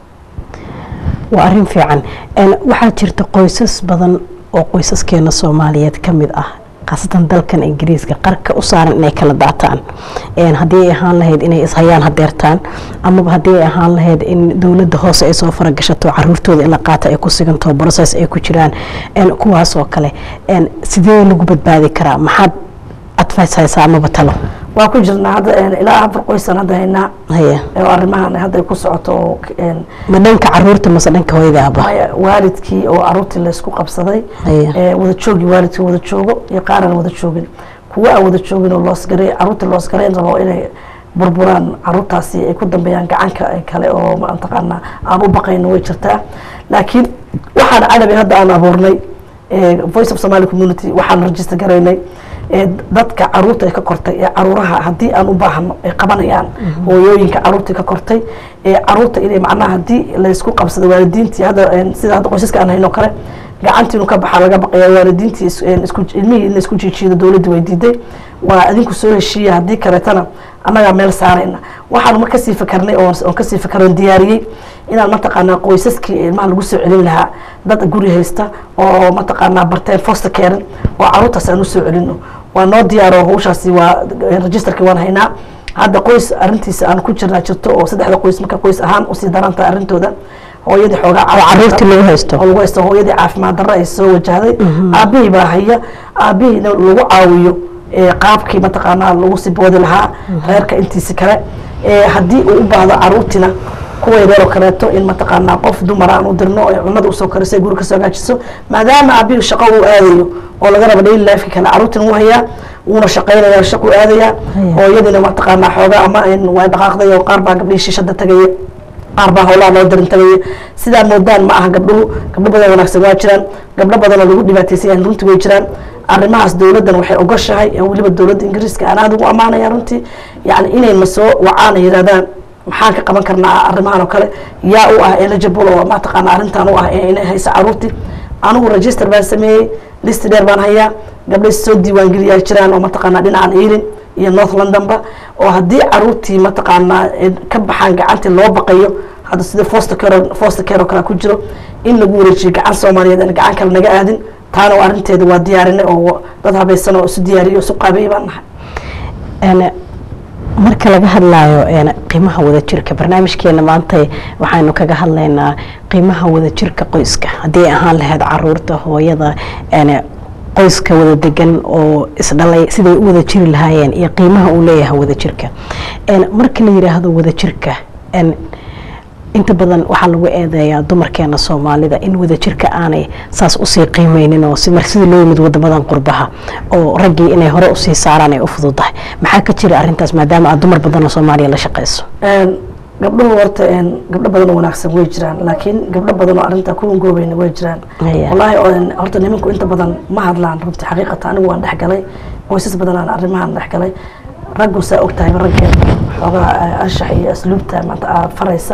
waa arrin fiican En, waxaa jirta qoysas badan oo qoysaskeena soomaaliyeed ka mid ah khaasatan dalkan ingiriiska qarka u saaran inay kala daataan En, haddii ay ahaan lahayd inay ishayaan hadeertaan amaba haddii ay ahaan lahayd in dowladda hoose ay soo faragashato caruurtooda in la qaata ay ku siganto process ay ku jiraan En, kuwaas oo kale En, sidee lagu badbaadi karaa maxaad advice haysaa amaba talo waa ku jirnaa hadda een, ilaa afar qoysan hadda haynaa haya oo arrimahan hadda ay ku socoto oo een, ma dhanka caruurta mase dhanka hooyadaaba maya waalidkii oo caruurtii laysku qabsaday Haya. ee wada joogii waalidkii wada joogo iyo qaar aan wada joogin kuwa aan wada joogin oo loosgaray caruurtii loosgarayn rabo inay burburaan caruurtaasi ay ku dambeeyaan gacanka ay kale oo mataqaanaa aan u baqayno way jirtaa laakiin waxaan cadabi hadda aan abuurnay ee voice of somali community waxaan register garaynay ee dadka caruurta ay ka kortay ee caruuraha haddii aan u baahno ay qabanayaan hooyooyinka caruurtii ka kortay ee caruurta inay macnaha haddii laysku qabsado waalidiintii hadda een, sida hadda qoysaska aan hayno kale gacantii inuu ka baxaa laga baqaya waalidiintii is- een, isku ilmihii in la isku jiijiido dowladda way diiday waa adinku soo heshiiya haddii kaleetana annagaa meel saarayna waxaan ma kasii fakarnay oon oon kasii fakaroon diyaariyey inaan mataqaanaa qoysaskii ilmaha lagu soo celin lahaa dad guri haysta oo mataqaanaa barteen foster caring oo caruurtaas aan usoo celino waa noo diyaaro hawshaasi waa registerkii waan haynaa hadda qoys arrintiisa aan ku jirnaa jirto oo saddexda qoys marka qoys ahaan usii darantahay arrintooda hooyadii xoogaa oo caruurtii lagu haysto oo lagu haysto hooyadii caafimaad darro ay soo wajahday aabihii baa haya aabihiina lagu caawiyo ee qaabkii mataqaanaa lagu sii boodi lahaa reerka intiisi kale ee haddii uu u baahdo caruurtiina kuwa yareer oo kaleeto in mataqaanaa qof dumar aan u dirno ee cunada usoo kariso ee guri kasoo hagaajiso maadaama aabihii shaqo uu aadayo oo laga rabo daily lifeka kale caruurtina wuu hayaa wuuna shaqaynaya shaqu aadaya hooyadiina mataqaanaa xoogaa ama in waa dhaqaaqday oo qaar baa gabdhihii shishada tagaya qaar baa howlaha loo darin tagaya sidaa moodaan ma aha gabdhuhu gabdho badan wanaagsan waa jiraan gabdho badan oo lagu dhibaataysan yahay runtii way jiraan arrimahaas dowladdan waxay ogoshahay ee weliba dowladda ingiriiska aan aada ugu ammaanaya runtii yacni inayna soo wacaan ay yidhahdaan maxaan ka qaban karnaa arrimahan oo kale yaa u ah eligible oo mataqaana arrintan u ah ee inay haysa caruurtii anigu register baan sameeyey list dheer baan hayaa gabdhay soo diiwaangeliyaa jiraan oo mataqaanaa dhinacan ealing iyo north londonba oo haddii caruurtii mataqaanaa ay ka baxaan gacantii loo baqayo hadda sida foster care foster care oo kale ku jiro in lagu wareejiyo gacan soomaaliyeed aan gacan kale naga aadin taana waa arrinteeda waa diyaarinay oo dad habaysan oo isu diyaariyo isu qaabeeyay baan nahay En, marka laga hadlaayo en, qiimaha wadajirka barnaamijkeena maanta waxaynu kaga hadlaynaa qiimaha wadajirka qoyska haddii ay ahaan lahayd caruurta hooyada en, qoyska wada degan oo isdhalay siday u wada jiri lahaayeen iyo qiimaha uu leeyahay wadajirka En, marka la yidhaahdo wadajirka en, inta badan waxaa lagu eedeeyaa dumarkeena soomaalida in wadajirka aanay saas usii qiimeynin oo si mar sidii loo yimid wadamadan qurbaha oo raggii inay hore usii saaraan ay u fududahay maxaa ka jira arrintaas maadaama aad dumar badan oo soomaaliya la shaqeyso Een, gabdhuhu horta gabdho badan oo wanaagsan way jiraan laakiin gabdho badan oo arrintaa ku hungoobayna way jiraan wallaahi horta nimanku inta badan ma hadlaan runtii xaqiiqata anigu waan dhexgalay qoysas badan aan arrimahan dhexgalay raggu saa og tahay raggeen xoogaa anshax iyo asluubta maanta aad faraysa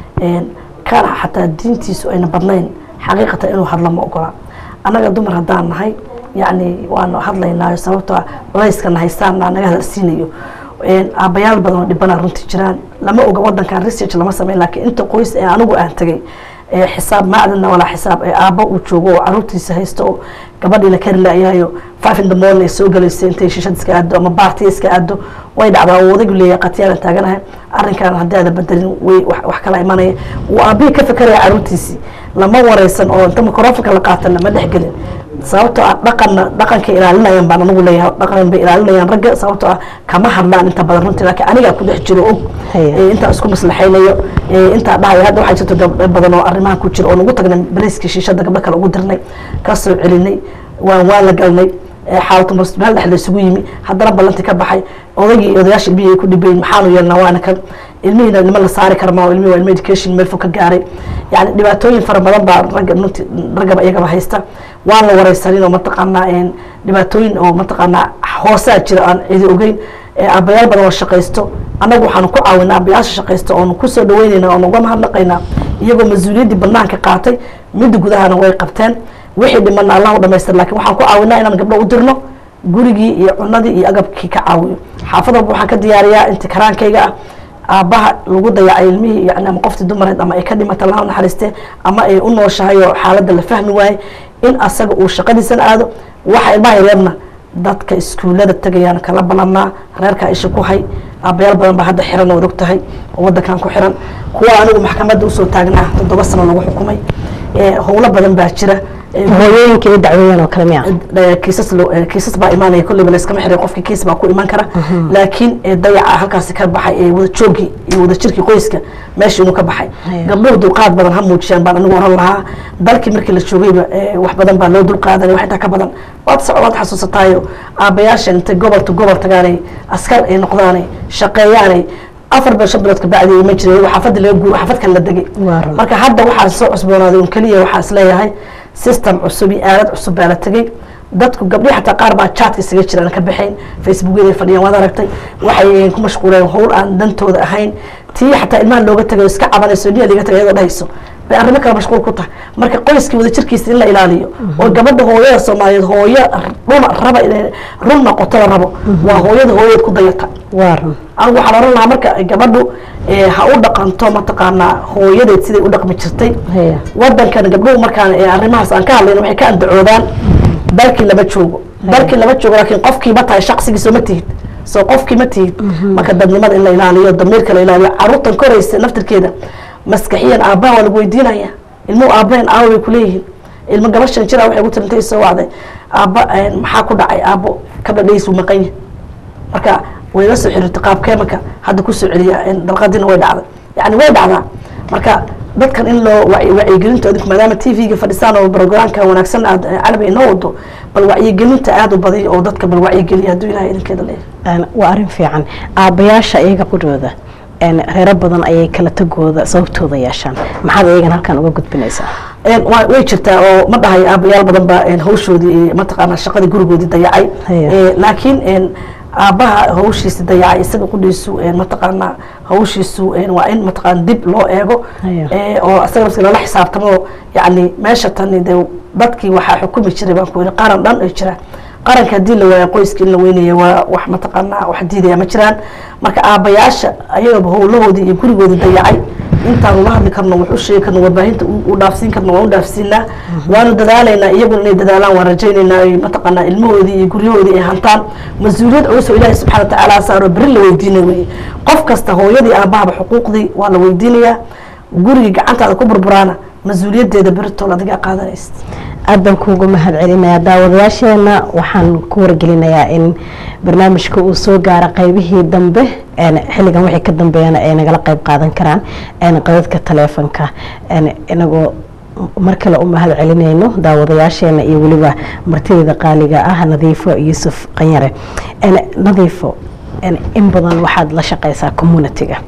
kaana xataa diintiisu ayna badnayn xaqiiqatan inuu hadlo ma ogola annaga dumar haddaan nahay yacni waanu hadlaynaayo sababtoo culayskana haystaana naga hadalsiinayo aabbayaal badan oo dhibana runtii jiraan lama oga wadankan research lama sameyn laakiin inta qoys ee anigu aan tegay xisaab macdana walaa xisaab ee aabbo uu joogo oo caruurtiisa haysto oo gabadhiina kari laayahayo five in the morning soo galaysa intay shishad iska aado ama baartiya iska aado way dhacdaa oo odaygu leeyahay qatiyaalan taaganahay arrinkan haddii aada bedelin way wax kala imanaya uu aabbihii ka fikeraya caruurtiisii lama wareysan oo inta microfonka la qaatan lama dhexgelin sababtoo ah dhaqanna dhaqankay ilaalinayaan baan anagu leeyahay dhaqan bay ilaalinayaan ragga sababtoo ah kama hadlaan inta badan runtii laakiin anigaa ku dhex jiro og intaa isku maslaxaynayo intaa dhahayo hadda waxaa jirto gabdho badan oo arrimahan ku jira oo nagu tagnay baliiskii shiishada gabdho kale ugu dirnay ka soo celinay waan waan la galnay xaalatu meel dhex la isugu yimi haddana ballanti ka baxay odaygii iyo odayaasha ilmihii ay ku dhibayin maxaanu yeelnaa waana kan ilmihiina nima la saari karmaa oo ilmihi waa ilmi education meel fog ka gaaray yani dhibaatooyin fara badan baa ragga nunti raggaba iyagaba haysta waan la wareysanin oo mataqaanaa dhibaatooyin oo mataqaanaa hoosaa jira aan cidi ogeyn aabbayaal badan oo shaqaysto annagu waxaanu ku caawinaa aabbayaasha shaqaysto oonu kusoo dhaweynayna oonu uga mahadnaqaynaa iyagoo mas-uuliyaddii banaanka qaatay midda gudahana way qabteen wixii dhimana allah u dhamaystir lakin waxaan ku caawinaa inaan gabdho u dirno gurigii iyo cunadii iyo agabkii ka caawiyo xaafad walba waxaan ka diyaariyaa inti karaankayga ah aabbaha lagu dayacay ilmihii yani ama qoftii dumareed ama ay ka dhimata laha naxariistee ama ay u nooshahay oo xaaladda la fahmi waaye in asaga uu shaqadiisana aado waxa ilmaha yareerna dadka iskuullada tegayaan kala balannaa reerkaa isha ku hay aabbayaal badan baa hadda xiran ood og tahay oo waddankan ku xiran kuwa anigu maxkamadda usoo taagnaa toddoba sano lagu xukumay howlo badan baa jira hooyooyinka iyo dacwooyin oo kale miya kiisas kiisas baa imaanaya kolleyba layskama xiray qofkii kiis baa ku iman kara laakiin dayaca halkaasi ka baxay ee wada joogii iyo wada jirkii qoyska meesha inuu ka baxay gabdhuhu dulqaad badan ha muujiyaan baan anigu oran lahaa dalkii markii la joogayba wax badan baa loo dulqaadanay wax intaa ka badan waad waad xasuusataayo aabbayaashan intay gobol to gobol tagaanay askar ay noqdaanay shaqeeyaanay afar beel shan bilood kabacdi ima jiray xaafadda laga guuro xaafadkan la degay marka hadda waxaa soo cusboonaaday un keliya waxaa is leeyahay system cusub iyo aalad cusub baa la tegey dadku gabdhihi xataa qaar baa chatka isaga jiraan ka baxayn facebookyada fadhiyaan waad aragtay waxay ku mashquuleen howl aan dantooda ahayn tii xataa ilmaha looga tagay iska cabanayso niya liga tagay iyadoo dhahayso bay arrimo kale mashquul ku tahay marka qoyskii wada jirkiisa in la ilaaliyo oo gabadha hooyada soomaaliyeed hooyo runa raba inay run noqotada rabo waa hooyada hooyadeed ku dayata waaran anigu waxaan oran lahaa marka gabadhu ha u dhaqanto mataqaanaa hooyadeed siday u dhaqmi jirtay wadankan gabdhuhu markaan arrimahaas aan ka hadlayna waxay ka andacoodaan dalkii lama joogo dalkii lama joogo laakiin qofkii ma tahay shaqsigiisoo ma tihid soo qofkii ma tihid marka dadnimada in la ilaaliyo damiirka la ilaaliyo caruurtan koraysa naftirkeeda maskaxiyan aabbaha waa lagu weydiinaya ilmuhu aabbahen aawo bay kuleeyihiin ilmo gabashan jira waxay ku tirintay soo wacday aabba maxaa ku dhacay aabbo kabdha dhaysu maqan yahay marka way la soo xiriirtay qaabkee marka hadda kusoo celiya dalqadiina way dhacday yani way dhacdaa marka dadkan in loo wacyigelinta adinku maadaama t v-ga fadhisaan oo brograamka wanaagsan aad calabi inoo wado bal wacyigelinta aada u baday oo dadka bal wacyigeliya hadduu ilahay idinkeeda leeyahay waa arrin fiican aabbayaasha iyaga qudhooda reero badan ayay kala tagooda sababtooda yeeshaan maxaad iyagan halkan uga gudbinaysaa way jirtaa oo ma dhahay aabayaal badan baa hawshoodii mataqaanaa shaqadii gurigoodii dayacay laakiin aabbaha hawshiisa dayacay isaga qudhiisu mataqaanaa hawshiisu waa in mataqaana dib loo eego oo isaga nafsi lala xisaabtamo yani meesha tani de dadkii waxaa xukumi jiray baan ku yidhi qaran dhan ay jiraan qaranka haddii la waayo qoyska in la weynaya waa wax mataqaanaa wax diidaya ma jiraan marka aabbayaasha ayagaba howlahoodii iyo gurigoodii dayacay intaanu la hadli karno wax u sheegi karno warbaahinta u dhaafsiin karno waan u dhaafsiinaa waanu dadaalaynaa iyaguna inay dadaalaan waan rajaynaynaa ay mataqaanaa ilmahoodii iyo guryahoodii ay hantaan mas-uuliyad culus oo ilaahi subxana watacaala saaro beri la weydiinay weye qof kasta hooyadii aabahaba xuquuqdii waa la weydiinayaa gurigii gacantaada ku burburaana mas-uuliyaddeeda beritool adigaa qaadanaysa aad baan kuugu mahad celinayaa daawadayaasheena waxaan ku wargelinayaa in barnaamijka uu soo gaaro qaybihii dambe xilligan wixii ka dambeeyana ay nagala qayb qaadan karaan qadadka taleefonka inagoo mar kale u mahad celinayno daawadayaasheena iyo weliba martideeda qaaliga ah nadiifo yuusuf qanyare nadiifo in badan waxaad la shaqaysaa communitiga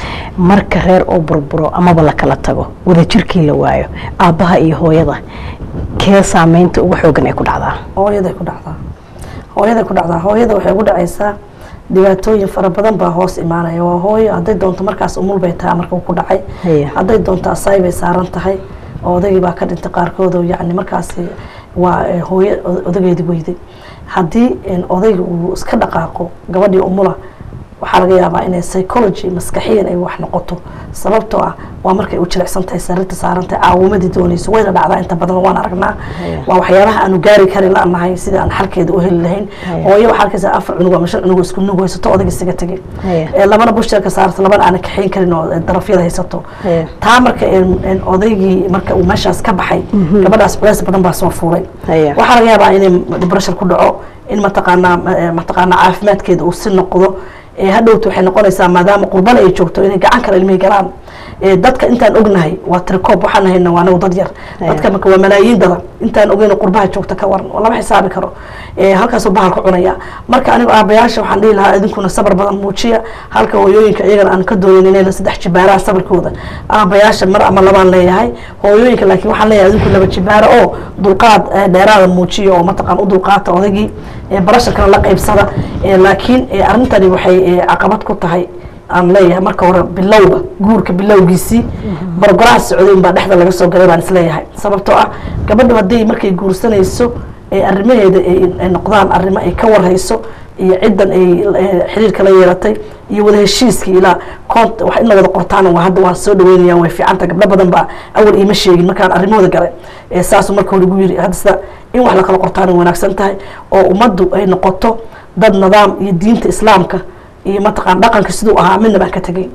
marka reer oo burburo amaba la kala tago wadajirkii la waayo aabbaha iyo hooyada kee saameynta ugu xoogan ay ku dhacdaa hooyaday ku dhacdaa hooyaday ku dhacdaa hooyada waxay ugu dhacaysaa dhibaatooyin fara badan baa hoos imaanaya waa hooyo hadday doonto markaas umul bay tahay marka uu ku dhacay Haya. hadday doonto asaay bay saaran tahay oo odaygii baa ka dhintay qaarkood oo yacni markaasi waa eh, hooyo o- odageedi weyday haddii en, odayga uu iska dhaqaaqo gabadhii umula waxaa laga yaabaa inay psychology maskaxiyan ay wax noqoto sababtoo ah waa markay u jilicsan tahay sariirta saaran tahay caawimadii doonayso wayna dhacdaa inta badan waan aragnaa Haya. waa waxyaabaha aanu gaari karin la nahay sida aan xalkeeda u heli lahayn Haya. hooyo waxaa arkaysa afar cunug ama shan cunug oo isku nug haysato odayga isaga tegay Haya. ee labana busheerka saarto labana aanan kaxayn karin oo eh, darafyada haysato Haya. taa marka en- en odaygii marka uu meeshaas ka baxay gabadhaas culays badan baa soo fuulay Haya. waxaa laga yaabaa inay depression ku dhaco in mataqaanaa eh, mataqaanaa caafimaadkeeda uu si noqdo ee hadhowta waxay noqonaysaa maadaama qurbana ay joogto inay gacan kale ilmihi galaan ee dadka intaan ognahay waa tirikoob waxaan hayna waa anagu dad yar dadka marka waa malaayiin dada intaan ogeyn qurbaha joogta ka waran oo lama xisaabi karo ee halkaasuu bahal ku cunaya marka anigu aabayaasha waxaan dhihi lahaa idinkuna sabar badan muujiya halka hooyooyinka iyagana aan ka doonin inayna saddex jibaaraha sabarkooda aabayaasha mar ama labaan leeyahay hooyooyinka laakiin waxaan leeyahay idinku laba jibaaro oo dulqaad eh, dheeraada muujiya oo mataqaan u dulqaata odaygii ee barasharkana la qaybsada ee laakiin eh, arrintani waxay eh, caqabad ku tahay aan leeyahay marka hore bilowga guurka bilowgiisii barogaraha socday baa dhexda laga soo galay baan isleeyahay sababtoo ah gabadhu haddii markay guursanayso ee arrimaheeda ay ay noqdaan arrimo ay ka warhayso iyo ciddan ay eh, xiriirka la yeelatay iyo wada heshiiskii ilaa koont wax in la wada qortaan waa hadda waan soo dhaweynayaan way fiicanta gabdho badan baa awal iima sheegin markaan arrimahooda galay ee saasuu marka hore igu yiri hadda sida in wax la kala qortaan way wanaagsan tahay oo ummaddu ay noqoto dad nidaam iyo diinta islaamka iyo mataqaan dhaqanka siduu ahaa midna baan ka tegay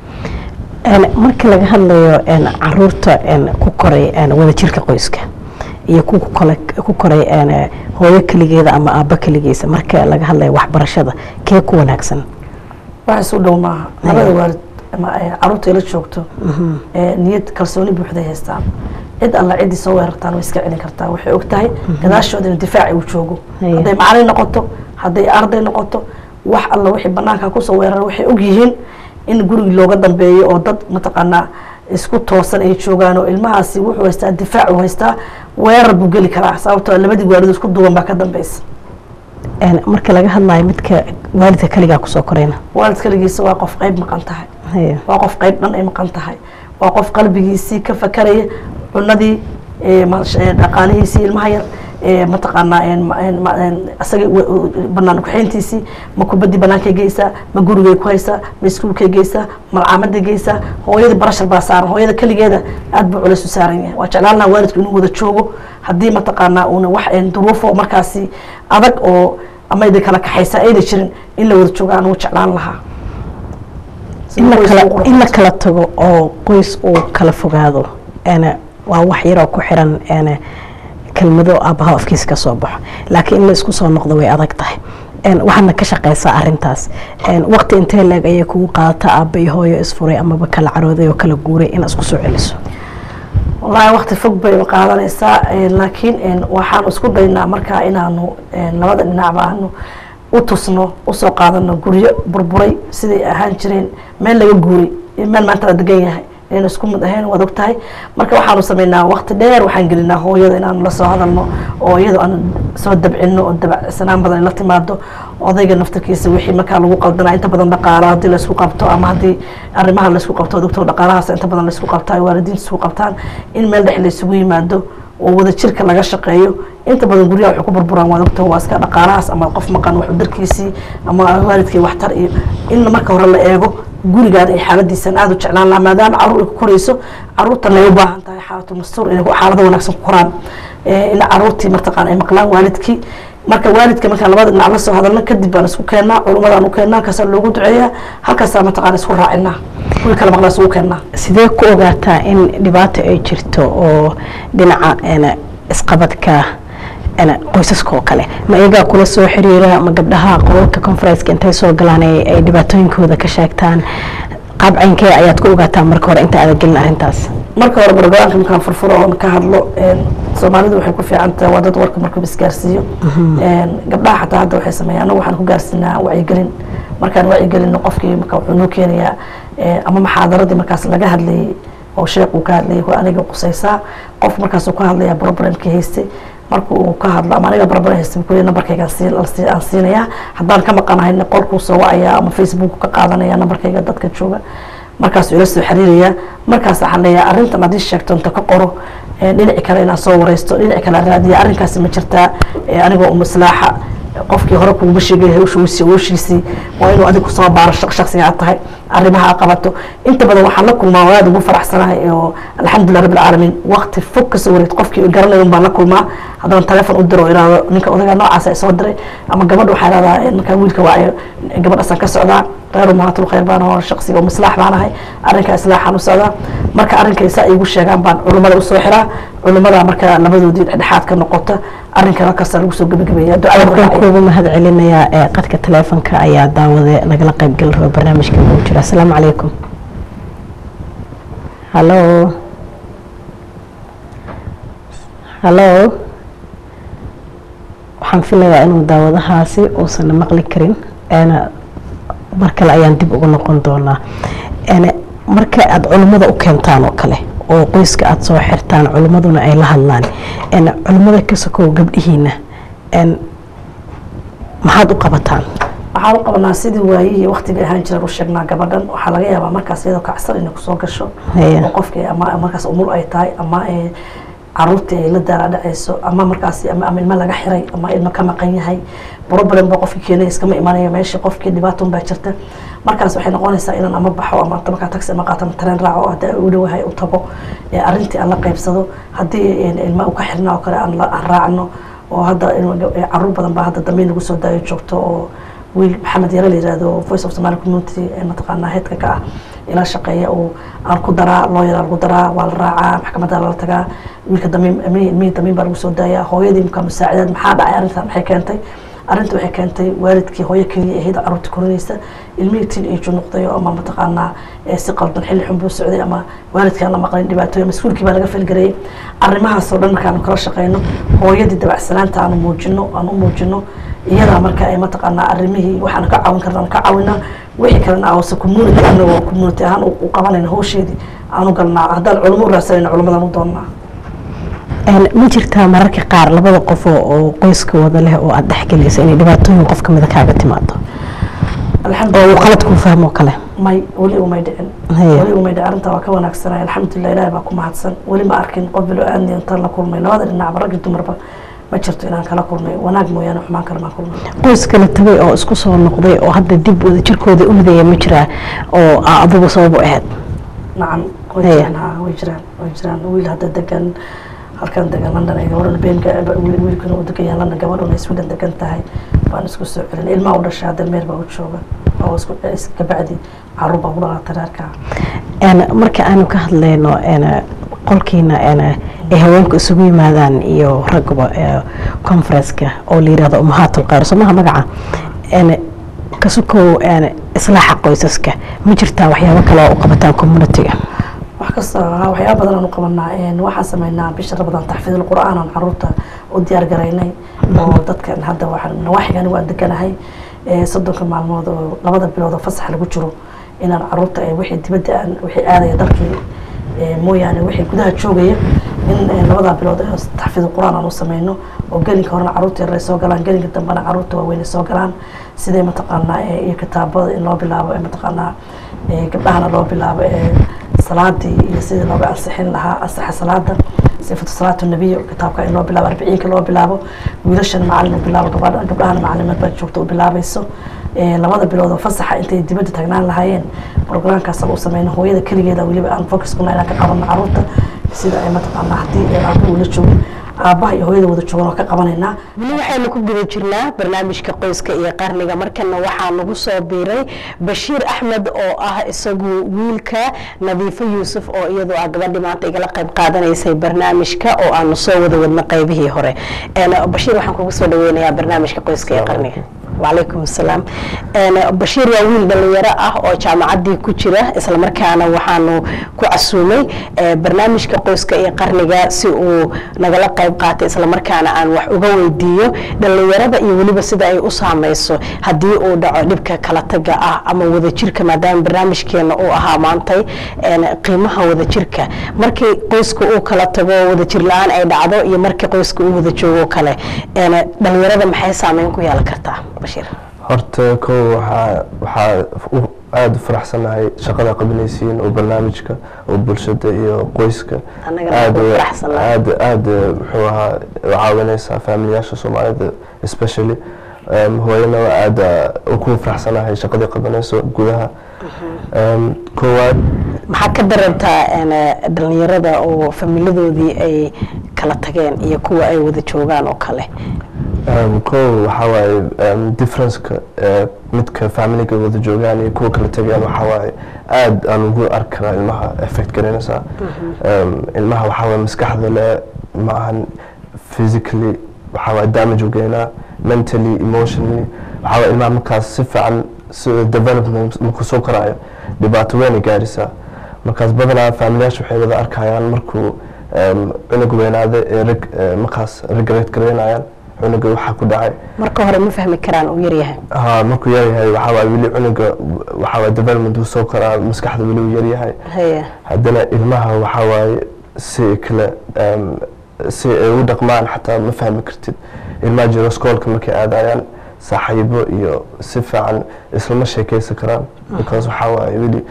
Een, marka laga hadlayo een, caruurta een, ku koray een, wadajirka qoyska iyo ku kole- ku koray een, hooyo keligeeda ama aabbo keligiisa marka laga hadlayo waxbarashada kee ku wanaagsan wax isu dhow maaha labada waalid ama ay caruurta ila joogto ee niyad kalsooni buuxday haystaan cid alla ciddii soo weerartaan way iska celin kartaa waxay og tahay gadaashooda inuu difaaci uu joogo Haya. hadday macalin noqoto hadday arday noqoto wax alla wixii banaanka kusoo weerara waxay og yihiin in gurigi looga dambeeyo oo dad mataqaanaa isku toosan ay joogaan oo ilmahaasi wuxuu haystaa difaac uu haystaa weerar buu geli karaa sababtoo ah labadii waalid isku duwan baa ka dambeysa Een, marka laga hadlayo midka waalidka keligaa kusoo korayna waalid kaligiisa waa qof qayb maqan tahay Haya. waa qof qayb dhan ay maqan tahay waa qof qalbigiisii ka fakaraya cunadii ee, ma- ee, dhaqaalihiisii ilmaha yar ee, mataqaanaa een, ma- een, ma- een, asaga wa- wa- banaan kuxeyntiisii ma kubadii banaankay geysaa ma gurigay ku haysaa ma iskuulkay geysaa malcaamadday geysaa hooyadii barashar baa saaran hooyada keligeeda aad buu culays u saaran yahay waa jeclaan lahaa waalidku inuu wada joogo haddii mataqaanaa uuna wax een, duruufo markaasi adag oo ama idin kala kaxaysa ayna jirin in la wada joogo anuu jeclaan lahaa in la Qoys kala ugu qurux in la kala tago oo qoys uu kala fogaado een, waa wax yaroo ku xiran een, kelmado aabbaha afkiisa ka soo baxo laakiin in la isku soo noqdo way adag tahay een, waxaadna ka shaqeysaa arintaas een, waqti intee leeg ayay kugu qaadata aabba iyo hooyo isfuray amaba kala carooday oo kala guuray in isku soo celiso wallaahi waqti fog bay qaadanaysaa eh, laakiin eh, waxaan isku daynaa markaa inaanu eh, labada dhinacba aanu u tusno usoo qaadano guryo burburay siday ahaan jireen meel laga guuray iyo meel maanta la degan yahay inaynu isku mid ahayn waad og tahay marka waxaanu sameynaa waqti dheer waxaan gelinaa hooyada inaanu la soo hadalno oo iyadoo aan soo dabcino oo dabacsanaan badan ay la timaado odayga naftarkiisa wixii markaa lagu qaldanaa inta badan dhaqaala haddii laysku qabto ama haddii arrimaha laysku qabto doctor dhaqaalahaas inta badan laysku qabtaa ay waalidiinta isku qabtaan in meel dhex laysugu yimaado oo wada jirka laga shaqeeyo inta badan guryaha waxay ku burburaan waa doctor waa iska dhaqaalahaas ama qof maqan wax darkiisii ama waalidkii waxtar iyo in marka hore la eego gurigaan ay xaaladiisan aada u jeclaan lahaa maadaama caruur ay ku korayso caruurtan ay u baahan tahay xaalatu mastuur inay xaalado wanaagsan ku koraan Eh, in caruurtii martaqaan ay maqlaan waalidkii marka waalidka markaan labada dhinac la soo hadalno kadib baan isku keennaa culummadaan u keennaa halkaasaa loogu duceeyaa halkaasaa mataqaan isku raacinaa kuwii kale maqlaa isugu keennaa sidee ku ogaataa in dhibaato ay jirto oo dhinaca een, isqabadka een, qoysaska oo kale ma iyagaa kula soo xiriira ma gabdhaha qolalka conferenceka intay soo galaan ay ay dhibaatooyinkooda ka sheegtaan qaab caynkee ayaad ku ogaataa marka hore inta aadan gelin arrintaas marka hore barogaraamka markaan furfuro oon ka hadlo een, soomaalidu waxay ku fiican tahay waa dad warka markuu isgaarsiiyo Een, gabdhaha xataa hadda waxay sameeyaan anagu waxaan ku gaarsiinaa wacyigelin markaan wacyigelino qofkii marka wuxuu noo keenayaa ama maxaadaradii markaas laga hadlayay oo sheekh uu ka hadlayay waa aniga qusaysaa qof markaasuu ka hadlaya problemkii haystay marka uu ka hadlo ama aniga barbar haystay kule nambarkayga aan siinayaa haddaan ka maqanahay qolkuu soo wacaya ama facebook ka qaadanaya nambarkayga dadka jooga markaasuu ila soo xiriiraya markaas waxaan leeyahay arrintan haddii sheegto inta ka qoro dhinaci kale inaan soo wareysto dhinaci kale raadiya arrinkaasi ma jirtaa anigoo umaslaaxa qofkii hore kuguma sheegay hawshiisii hawshiisii waa inuu adigu soo baaro shaksiga aad tahay arrimaha qabato inta badan waxaan la kulmaa oo aad ugu faraxsanahay oo alxamdulilah rabbi alcaalamiin waqti fog kasoo wareed qofkii garanayo baan la kulmaa haddana teleefon u diro iraado ninka odagaa noocaasa soo diray ama gabadha waxaa ihahdaa markaa wiilka waayo gabadhaasaan ka socdaa reer umahaatul khayr baan oo shaksiga mislaax baan ahay arrinka islaaxaan u socdaa marka arrinkay saa igu sheegaan baan culimmada usoo xiraa culimmada marka labadoodii dhexdhexaad ka noqota arrinka halkaasa lagu soo gebagabeeya waxaan kuugu mahad celinayaa ee qadka taleefonka ayaa daawade nagala qayb geli raba barnaamijka ugu jira asalaamu calaykum hallo hallo waxaan filayaa inuu daawadahaasi uusan maqli karin mar kale ayaan dib ugu noqon doonaa marka aada culimmada u keentaan oo kale oo qoyska aada soo xirtaan culimmaduna ay la hadlaan culimmada ka sokow gabdhihiina maxaad u qabataan waxaan u qabanaa sidii waayihii waktiga ahaan jiraan u sheegnaa gabadhan waxaa laga yaabaa markaas iyadoo kacsan inay kusoo gasho oo qofkii ama markaas umul ay tahay ama caruurtii ay la daala dhacayso ama markaas ama ilmo laga xiray ama ilmo ka maqan yahay problem ba qofkii keenay iskama imanayo meeshii qofkii dhibaatun baa jirta markaas waxay noqonaysaa inaan ama baxo ama markaa taxi ama qaato ama tareen raaco haddii u dhowahay u tago arrintii aan la qaybsado haddii ilmo u ka xirna oo kale aan raacno oo hadda caruur badan baa hadda dambe nagu soo daayo joogto oo wiil maxamed yare la yirahdo voice of somali community mataqaanaa heedka ka ah ila shaqeeya oo aan ku daraa looyara lagu daraa waa la raacaa maxkamadda lala tagaa wiilka damiin ilmihii damiin baa lagu soo daayaa hooyadii markaa musaacidaad maxaa dhacay arrintan maxay keentay arrinta waxay keentay waalidkii hooyo keliya ahayd caruurta korinaysa ilmihii tin iju noqdayo ama mataqaanaa si qaldan xilli xun buu socday ama waalidkaan la maqlin dhibaatooyin mas-uulkii baa laga falgareeyay arrimahaasoo dhan markaanu kala shaqeyno hooyadii dabacsanaanta aanu muujino aan u muujino iyadaa marka ay mataqaanaa arrimihii waxaan ka caawin karna ka caawinaa wixii kalena awse community anagoo community ahaan u qabanayna howsheedii aanu galnaa haddaan culimo u raadsanayna culimadan u doonnaa ma jirtaa mararka qaar labada qof oo qoyska wada leh oo aada dhexgelaysa inay dhibaatooyin qof kamida kaaga timaado oo uu qalad kuu fahmo kale may weli umay dhicin weli umay dhicin arrintaa waa ka wanaagsanay alxamdulilah ilaahi baa ku mahadsan weli ma arkin qof bilo aadni intaan la kulmay labada dhinacba raggi dumarba ma jirto inaan kala kulmay wanaag mooyaane xumaan kale maan kulmay qoys kala tagay oo isku soo noqday oo hadda dib wada jirkooda u midaya ma jiraa oo adigu sabab u ahayd nacam way jiraan ha way jiraan way jiraan wiil hadda degan halkan degan london ay gabadhuna beenka wiilkuna u degan yahay london gabadhuna ay sweden degan tahay baan isku soo celin ilmaha u dhashay hadda meer baa u jooga oo isku kabacdi caruur baa ku dhalatay reerka marka aanu ka hadlayno qolkiina ay haweenku isugu yimaadaan iyo ragba conferenceka oo la yirahdo umahaatul khayr somaha magaca kasukow islaaxa qoysaska ma jirtaa waxyaabo kale oo u qabataan communityga wax kasta waxyaaba badan aan u qabanaa waxaan sameynaa bisha ramadaan taxfiidul qur'aan aan caruurta u diyaar garaynay oo dadkan hadda waxaan nawaaxigan waan deganahay soddonka maalmood oo labada bilood oo fasax lagu jiro inaan caruurta wixii dibadda aan wixii aadaya dalkii mooyaane wixii gudaha joogaya in labadaa bilood taxfiidul qur'aan aan u sameyno oo gelinka horena caruurta yaray soo galaan gelinka dambena caruurta waaweyn soo galaan sidee mataqaanaa iyo kitaabada in loo bilaabo mataqaanaa gabdhahana loo bilaabo salaadii iyo sidii looga ansixin lahaa ansaxa salaada sifatu salaatu nabiy kitaabka in loo bilaabo arbiciinka loo bilaabo wiilashan macalin u bilaabo gabadha gabdhahana macalimaad baa joogta u bilaabayso labada bilood oo fasaxa intay dibadda tagnaan lahaayeen programkaas u sameyno hooyada keligeeda weliba aan focus kuna inaan ka qabano caruurta sida ay mataqaanaa haddii aabuhu la joogo aabbaha iyo hooyada wada joogan oo ka qabanaynaa weli waxaynu ku guda jirnaa barnaamijka qoyska iyo qarniga markana waxaa nagu soo biiray bashiir axmed oo ah isagu wiilka nadiifo yuusuf oo iyadu ah gabadhii maanta igala qayb qaadanaysay barnaamijka oo aanu soo wada wadna qaybihii hore bashiir waxaan kugu soo dhaweynayaa barnaamijka qoyska iyo qarniga wacalaykum asalaam bashiir waa wiil dhalinyaro ah oo jaamacaddii ku jira islamarkaana waxaanu ku casuumay barnaamijka qoyska iyo qarniga si uu nagala qayb qaatay islamarkaana aan wax uga weydiiyo dhalinyarada iyo weliba sida ay u saameyso haddii uu dhaco dhibka kala taga ah ama wadajirka maadaama barnaamijkeena uu ahaa maantay qiimaha wadajirka markii qoyska uu kala tago wadajir la-aan ay dhacdo iyo markii qoyska uu wada joogo kale dhalinyarada maxay saameyn ku yeelan kartaa bashiir horta kow waxaa waxaa aada u faraxsanahay shaqada qabanaysiin oo barnaamijka oo bulshada iyo qoyska aada aada aada muxuu ahaa u caawinaysaa faamiliyaasha soomaalida especially hooyana aada ku faraxsanahay shaqadii qabanayso gudaha koowaad maxaa ka dareemtaa dhalinyarada oo familadoodii ay kala tageen iyo kuwa ay wada joogaan oo kale kow waxaa waaye differenceka midka familiga wada joogaan iyo kuwa kala tegeen waxaa waaye aada aan ugu arki karaa ilmaha effect garanaysaa ilmaha waxaa waaye maskaxda le ma ahan physically waxaa waaye damage u geynaa mentally emotionally waxaa waaye ilmaha markaas si fiican si development markuu soo koraayo dhibaato weynay gaadhisaa markaas badanaa familiyaasha waxay wada arkayaan markuu cunug weynaada ee reg markaas regret garaynayaan cunuga waxaa ku dhacay marka hore ma fahmi karaan uu yaryahay ha markuu yaryahay waxaa waaye weli cunuga waxaa waaye development uu soo koraa maskaxda weli uu yaryahay haya haddana ilmaha waxaa waaye si kale si ay u dhaqmaan xataa ma fahmi kartid ilmaha jiro skoolka markay aadayaan saaxiibo iyo si fiican islama sheekeysan karaan because waxaa waaye weli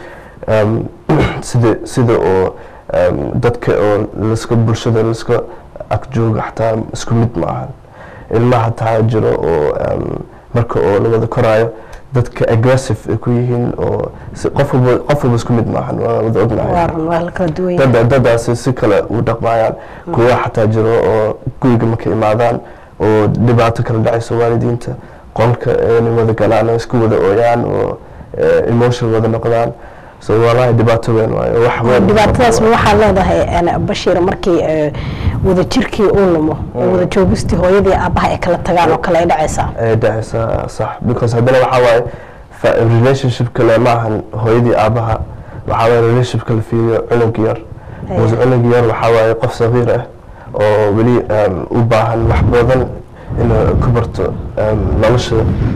sida sida oo dadka oo laska bulshada laska agjooga xataa isku mid ma ahan ilmaha hataa jiro oo marka oo la wada koraayo dadka aggressive ay ku yihiin oo qof walba qof walba isku mid maahan waa wada ognahay waa run waa la kala duwan dada dadaasi si kale u dhaqmayaan kuwa xataa jiro oo guriga markay imaadaan oo dhibaato kala dhacayso waalidiinta qolka inay wada galaan oo isku wada ooyaan oo emotion wada noqdaan so walahi dhibaato weyn waayo wax weyn dhibaatadaas ma waxaa leedahay bashiir markii wadajirkii uu lumo oo wada joogistii hooyadii aabaha ay kala tagaan oo kale ay dhacaysaa ay dhacaysaa sax because haddana waxaa waaye relationship kale ma ahan hooyadii aabaha waxaa waaye relationship kala fiiriyo cunug yar because cunug yar waxaa waaye qof sagiir ah oo weli u baahan wax badan inuu ka barto nolosha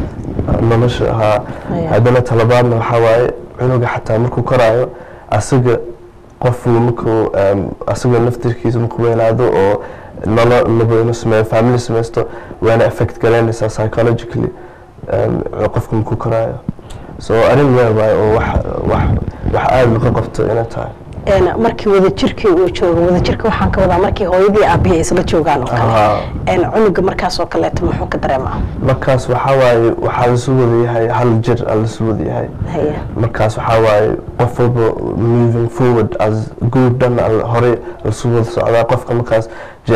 nolosha ha haddana talabaadna waxaa waaye cunuga xataa markuu koraayo asaga qofuu markuu asaga naftirkiisa markuu weynaado oo nolo laba inuu sameeyo family samaysto waana effect galaynaysaa psychologically qofka markuu koraayo so arrin weyn waaye oo wax wax wax aada laga qabto inay tahay markii wadajirkii uu joogo wadajirka waxaan ka wadaa markii hooyadii aabihii isla joogaan oo kale cunuga markaas oo kaleeto muxuu ka dareemaa markaas waxaa waaye waxaa lasu wada yahay hal jir aa lasu wada yahay haya markaas waxaa waaye qof walba moving forward as group dhan hore lasu wada socdaa qofka markaas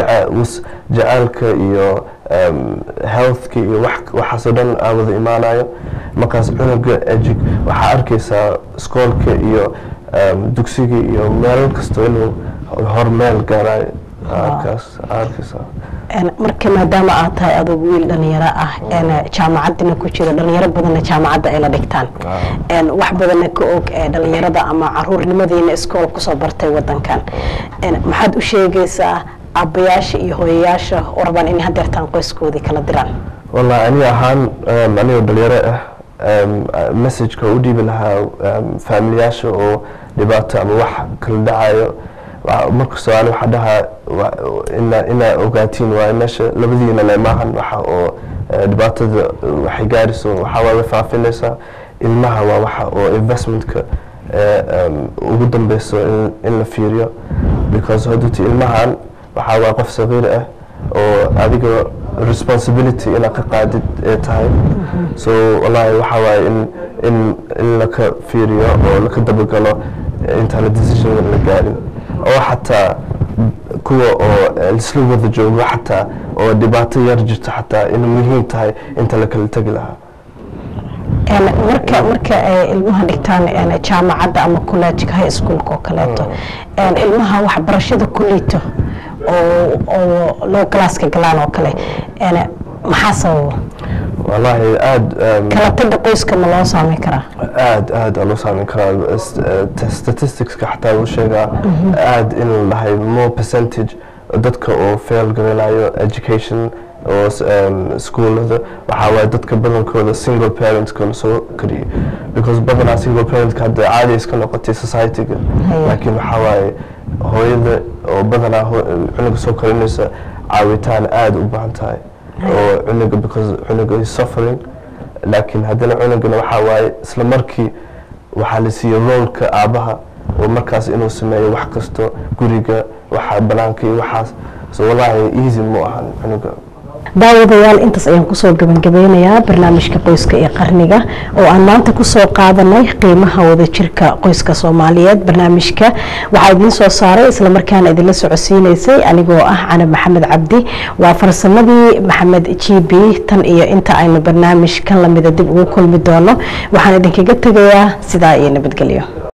jacaalka iyo healthka iyo waxaasoo dhan aa wada imaanayo markaas cunuga ejig waxaa arkaysaa iskoolka iyo dugsiga iyo meel kasta inuu hormeel gaarayo arkaas arkaysaa marka maadaama aad tahay adugu wiil dhalinyaro ah jaamacadina ku jira dhalinyaro badanna jaamacadda ay la dhigtaan wax badanna ka og dhalinyarada ama caruurnimadiina iskool kusoo bartay wadankan maxaad u sheegaysaa aabbayaasha iyo hooyayaasha oo rabaan inay hadeertaan qoyskoodii kala diraan wallahi ani ahaan anigoo dhalinyaro ah messageka u dhiibi lahaa faamiliyaasha oo dhibaato ama wax kala dhacayo markastoo ani waxaa dhahaa ina inaa ogaatiin waaye meesha labadiina le maahan waxa oo dhibaatada waxay gaarayso waxaa waaye faafinaysaa ilmaha waa waxa oo investmentka ugu dambeyso in la fiiriyo because haduuti ilmahan waxaa waa qof sagiir ah oo adiga responsibility inaad ka qaadid ee tahay so wallahi waxaa waaye in in in laka fiiriyo oo laka dabagalo intaana decision la gaarin oo xataa kuwa oo isla wada joogo xataa oo dhibaato yar jirto xataa inay muhiim tahay inta la kala tegi lahaa marka marka ay ilmaha dhigtaan jaamacadda ama collegeka high schoolka oo kaleeto ilmaha waxbarashada ku liito oo oo loo galaaska galaan oo kale maxaa sababa wallaahi aada um, kala taga qoyska ma loo saameyn karaa aad aad aa loo saameyn karaa S- eh, statisticska xataa uu sheegaa aad in la dhahay more percentage dadka oo fail garanayo education oo s- em, schoolada waxaa waaye dadka badankooda single parentka lasoo kariyo because badanaa single parentka hadda caadi iska noqotay societyga Haya. laakiin waxaa waaye hooyada oo badanaa ho- cunuga soo korinaysa caawitaan aada u baahan tahay oo cunuga because cunuga is suffering laakiin haddana cunugana waxaa waaye isla markii waxaa la siiyey roolka aabaha oo markaas inuu sameeyo wax kasto guriga waxa banaanka iyo waxaas so wallaahi easy mu ahan cunuga daawadayaal intaas ayaan kusoo gabangabeynayaa barnaamijka qoyska iyo qarniga oo aan maanta kusoo qaadanay qiimaha wadajirka qoyska soomaaliyeed barnaamijka waxaa idiin soo saaray islamarkaana idinla socodsiineysay anigoo ah canab maxamed cabdi waa farsamadii maxamed g b tan iyo inta aynu barnaamij kan lamida dib ugu kulmi doono waxaan idinkaga tegayaa sidaa iyo nabadgelyo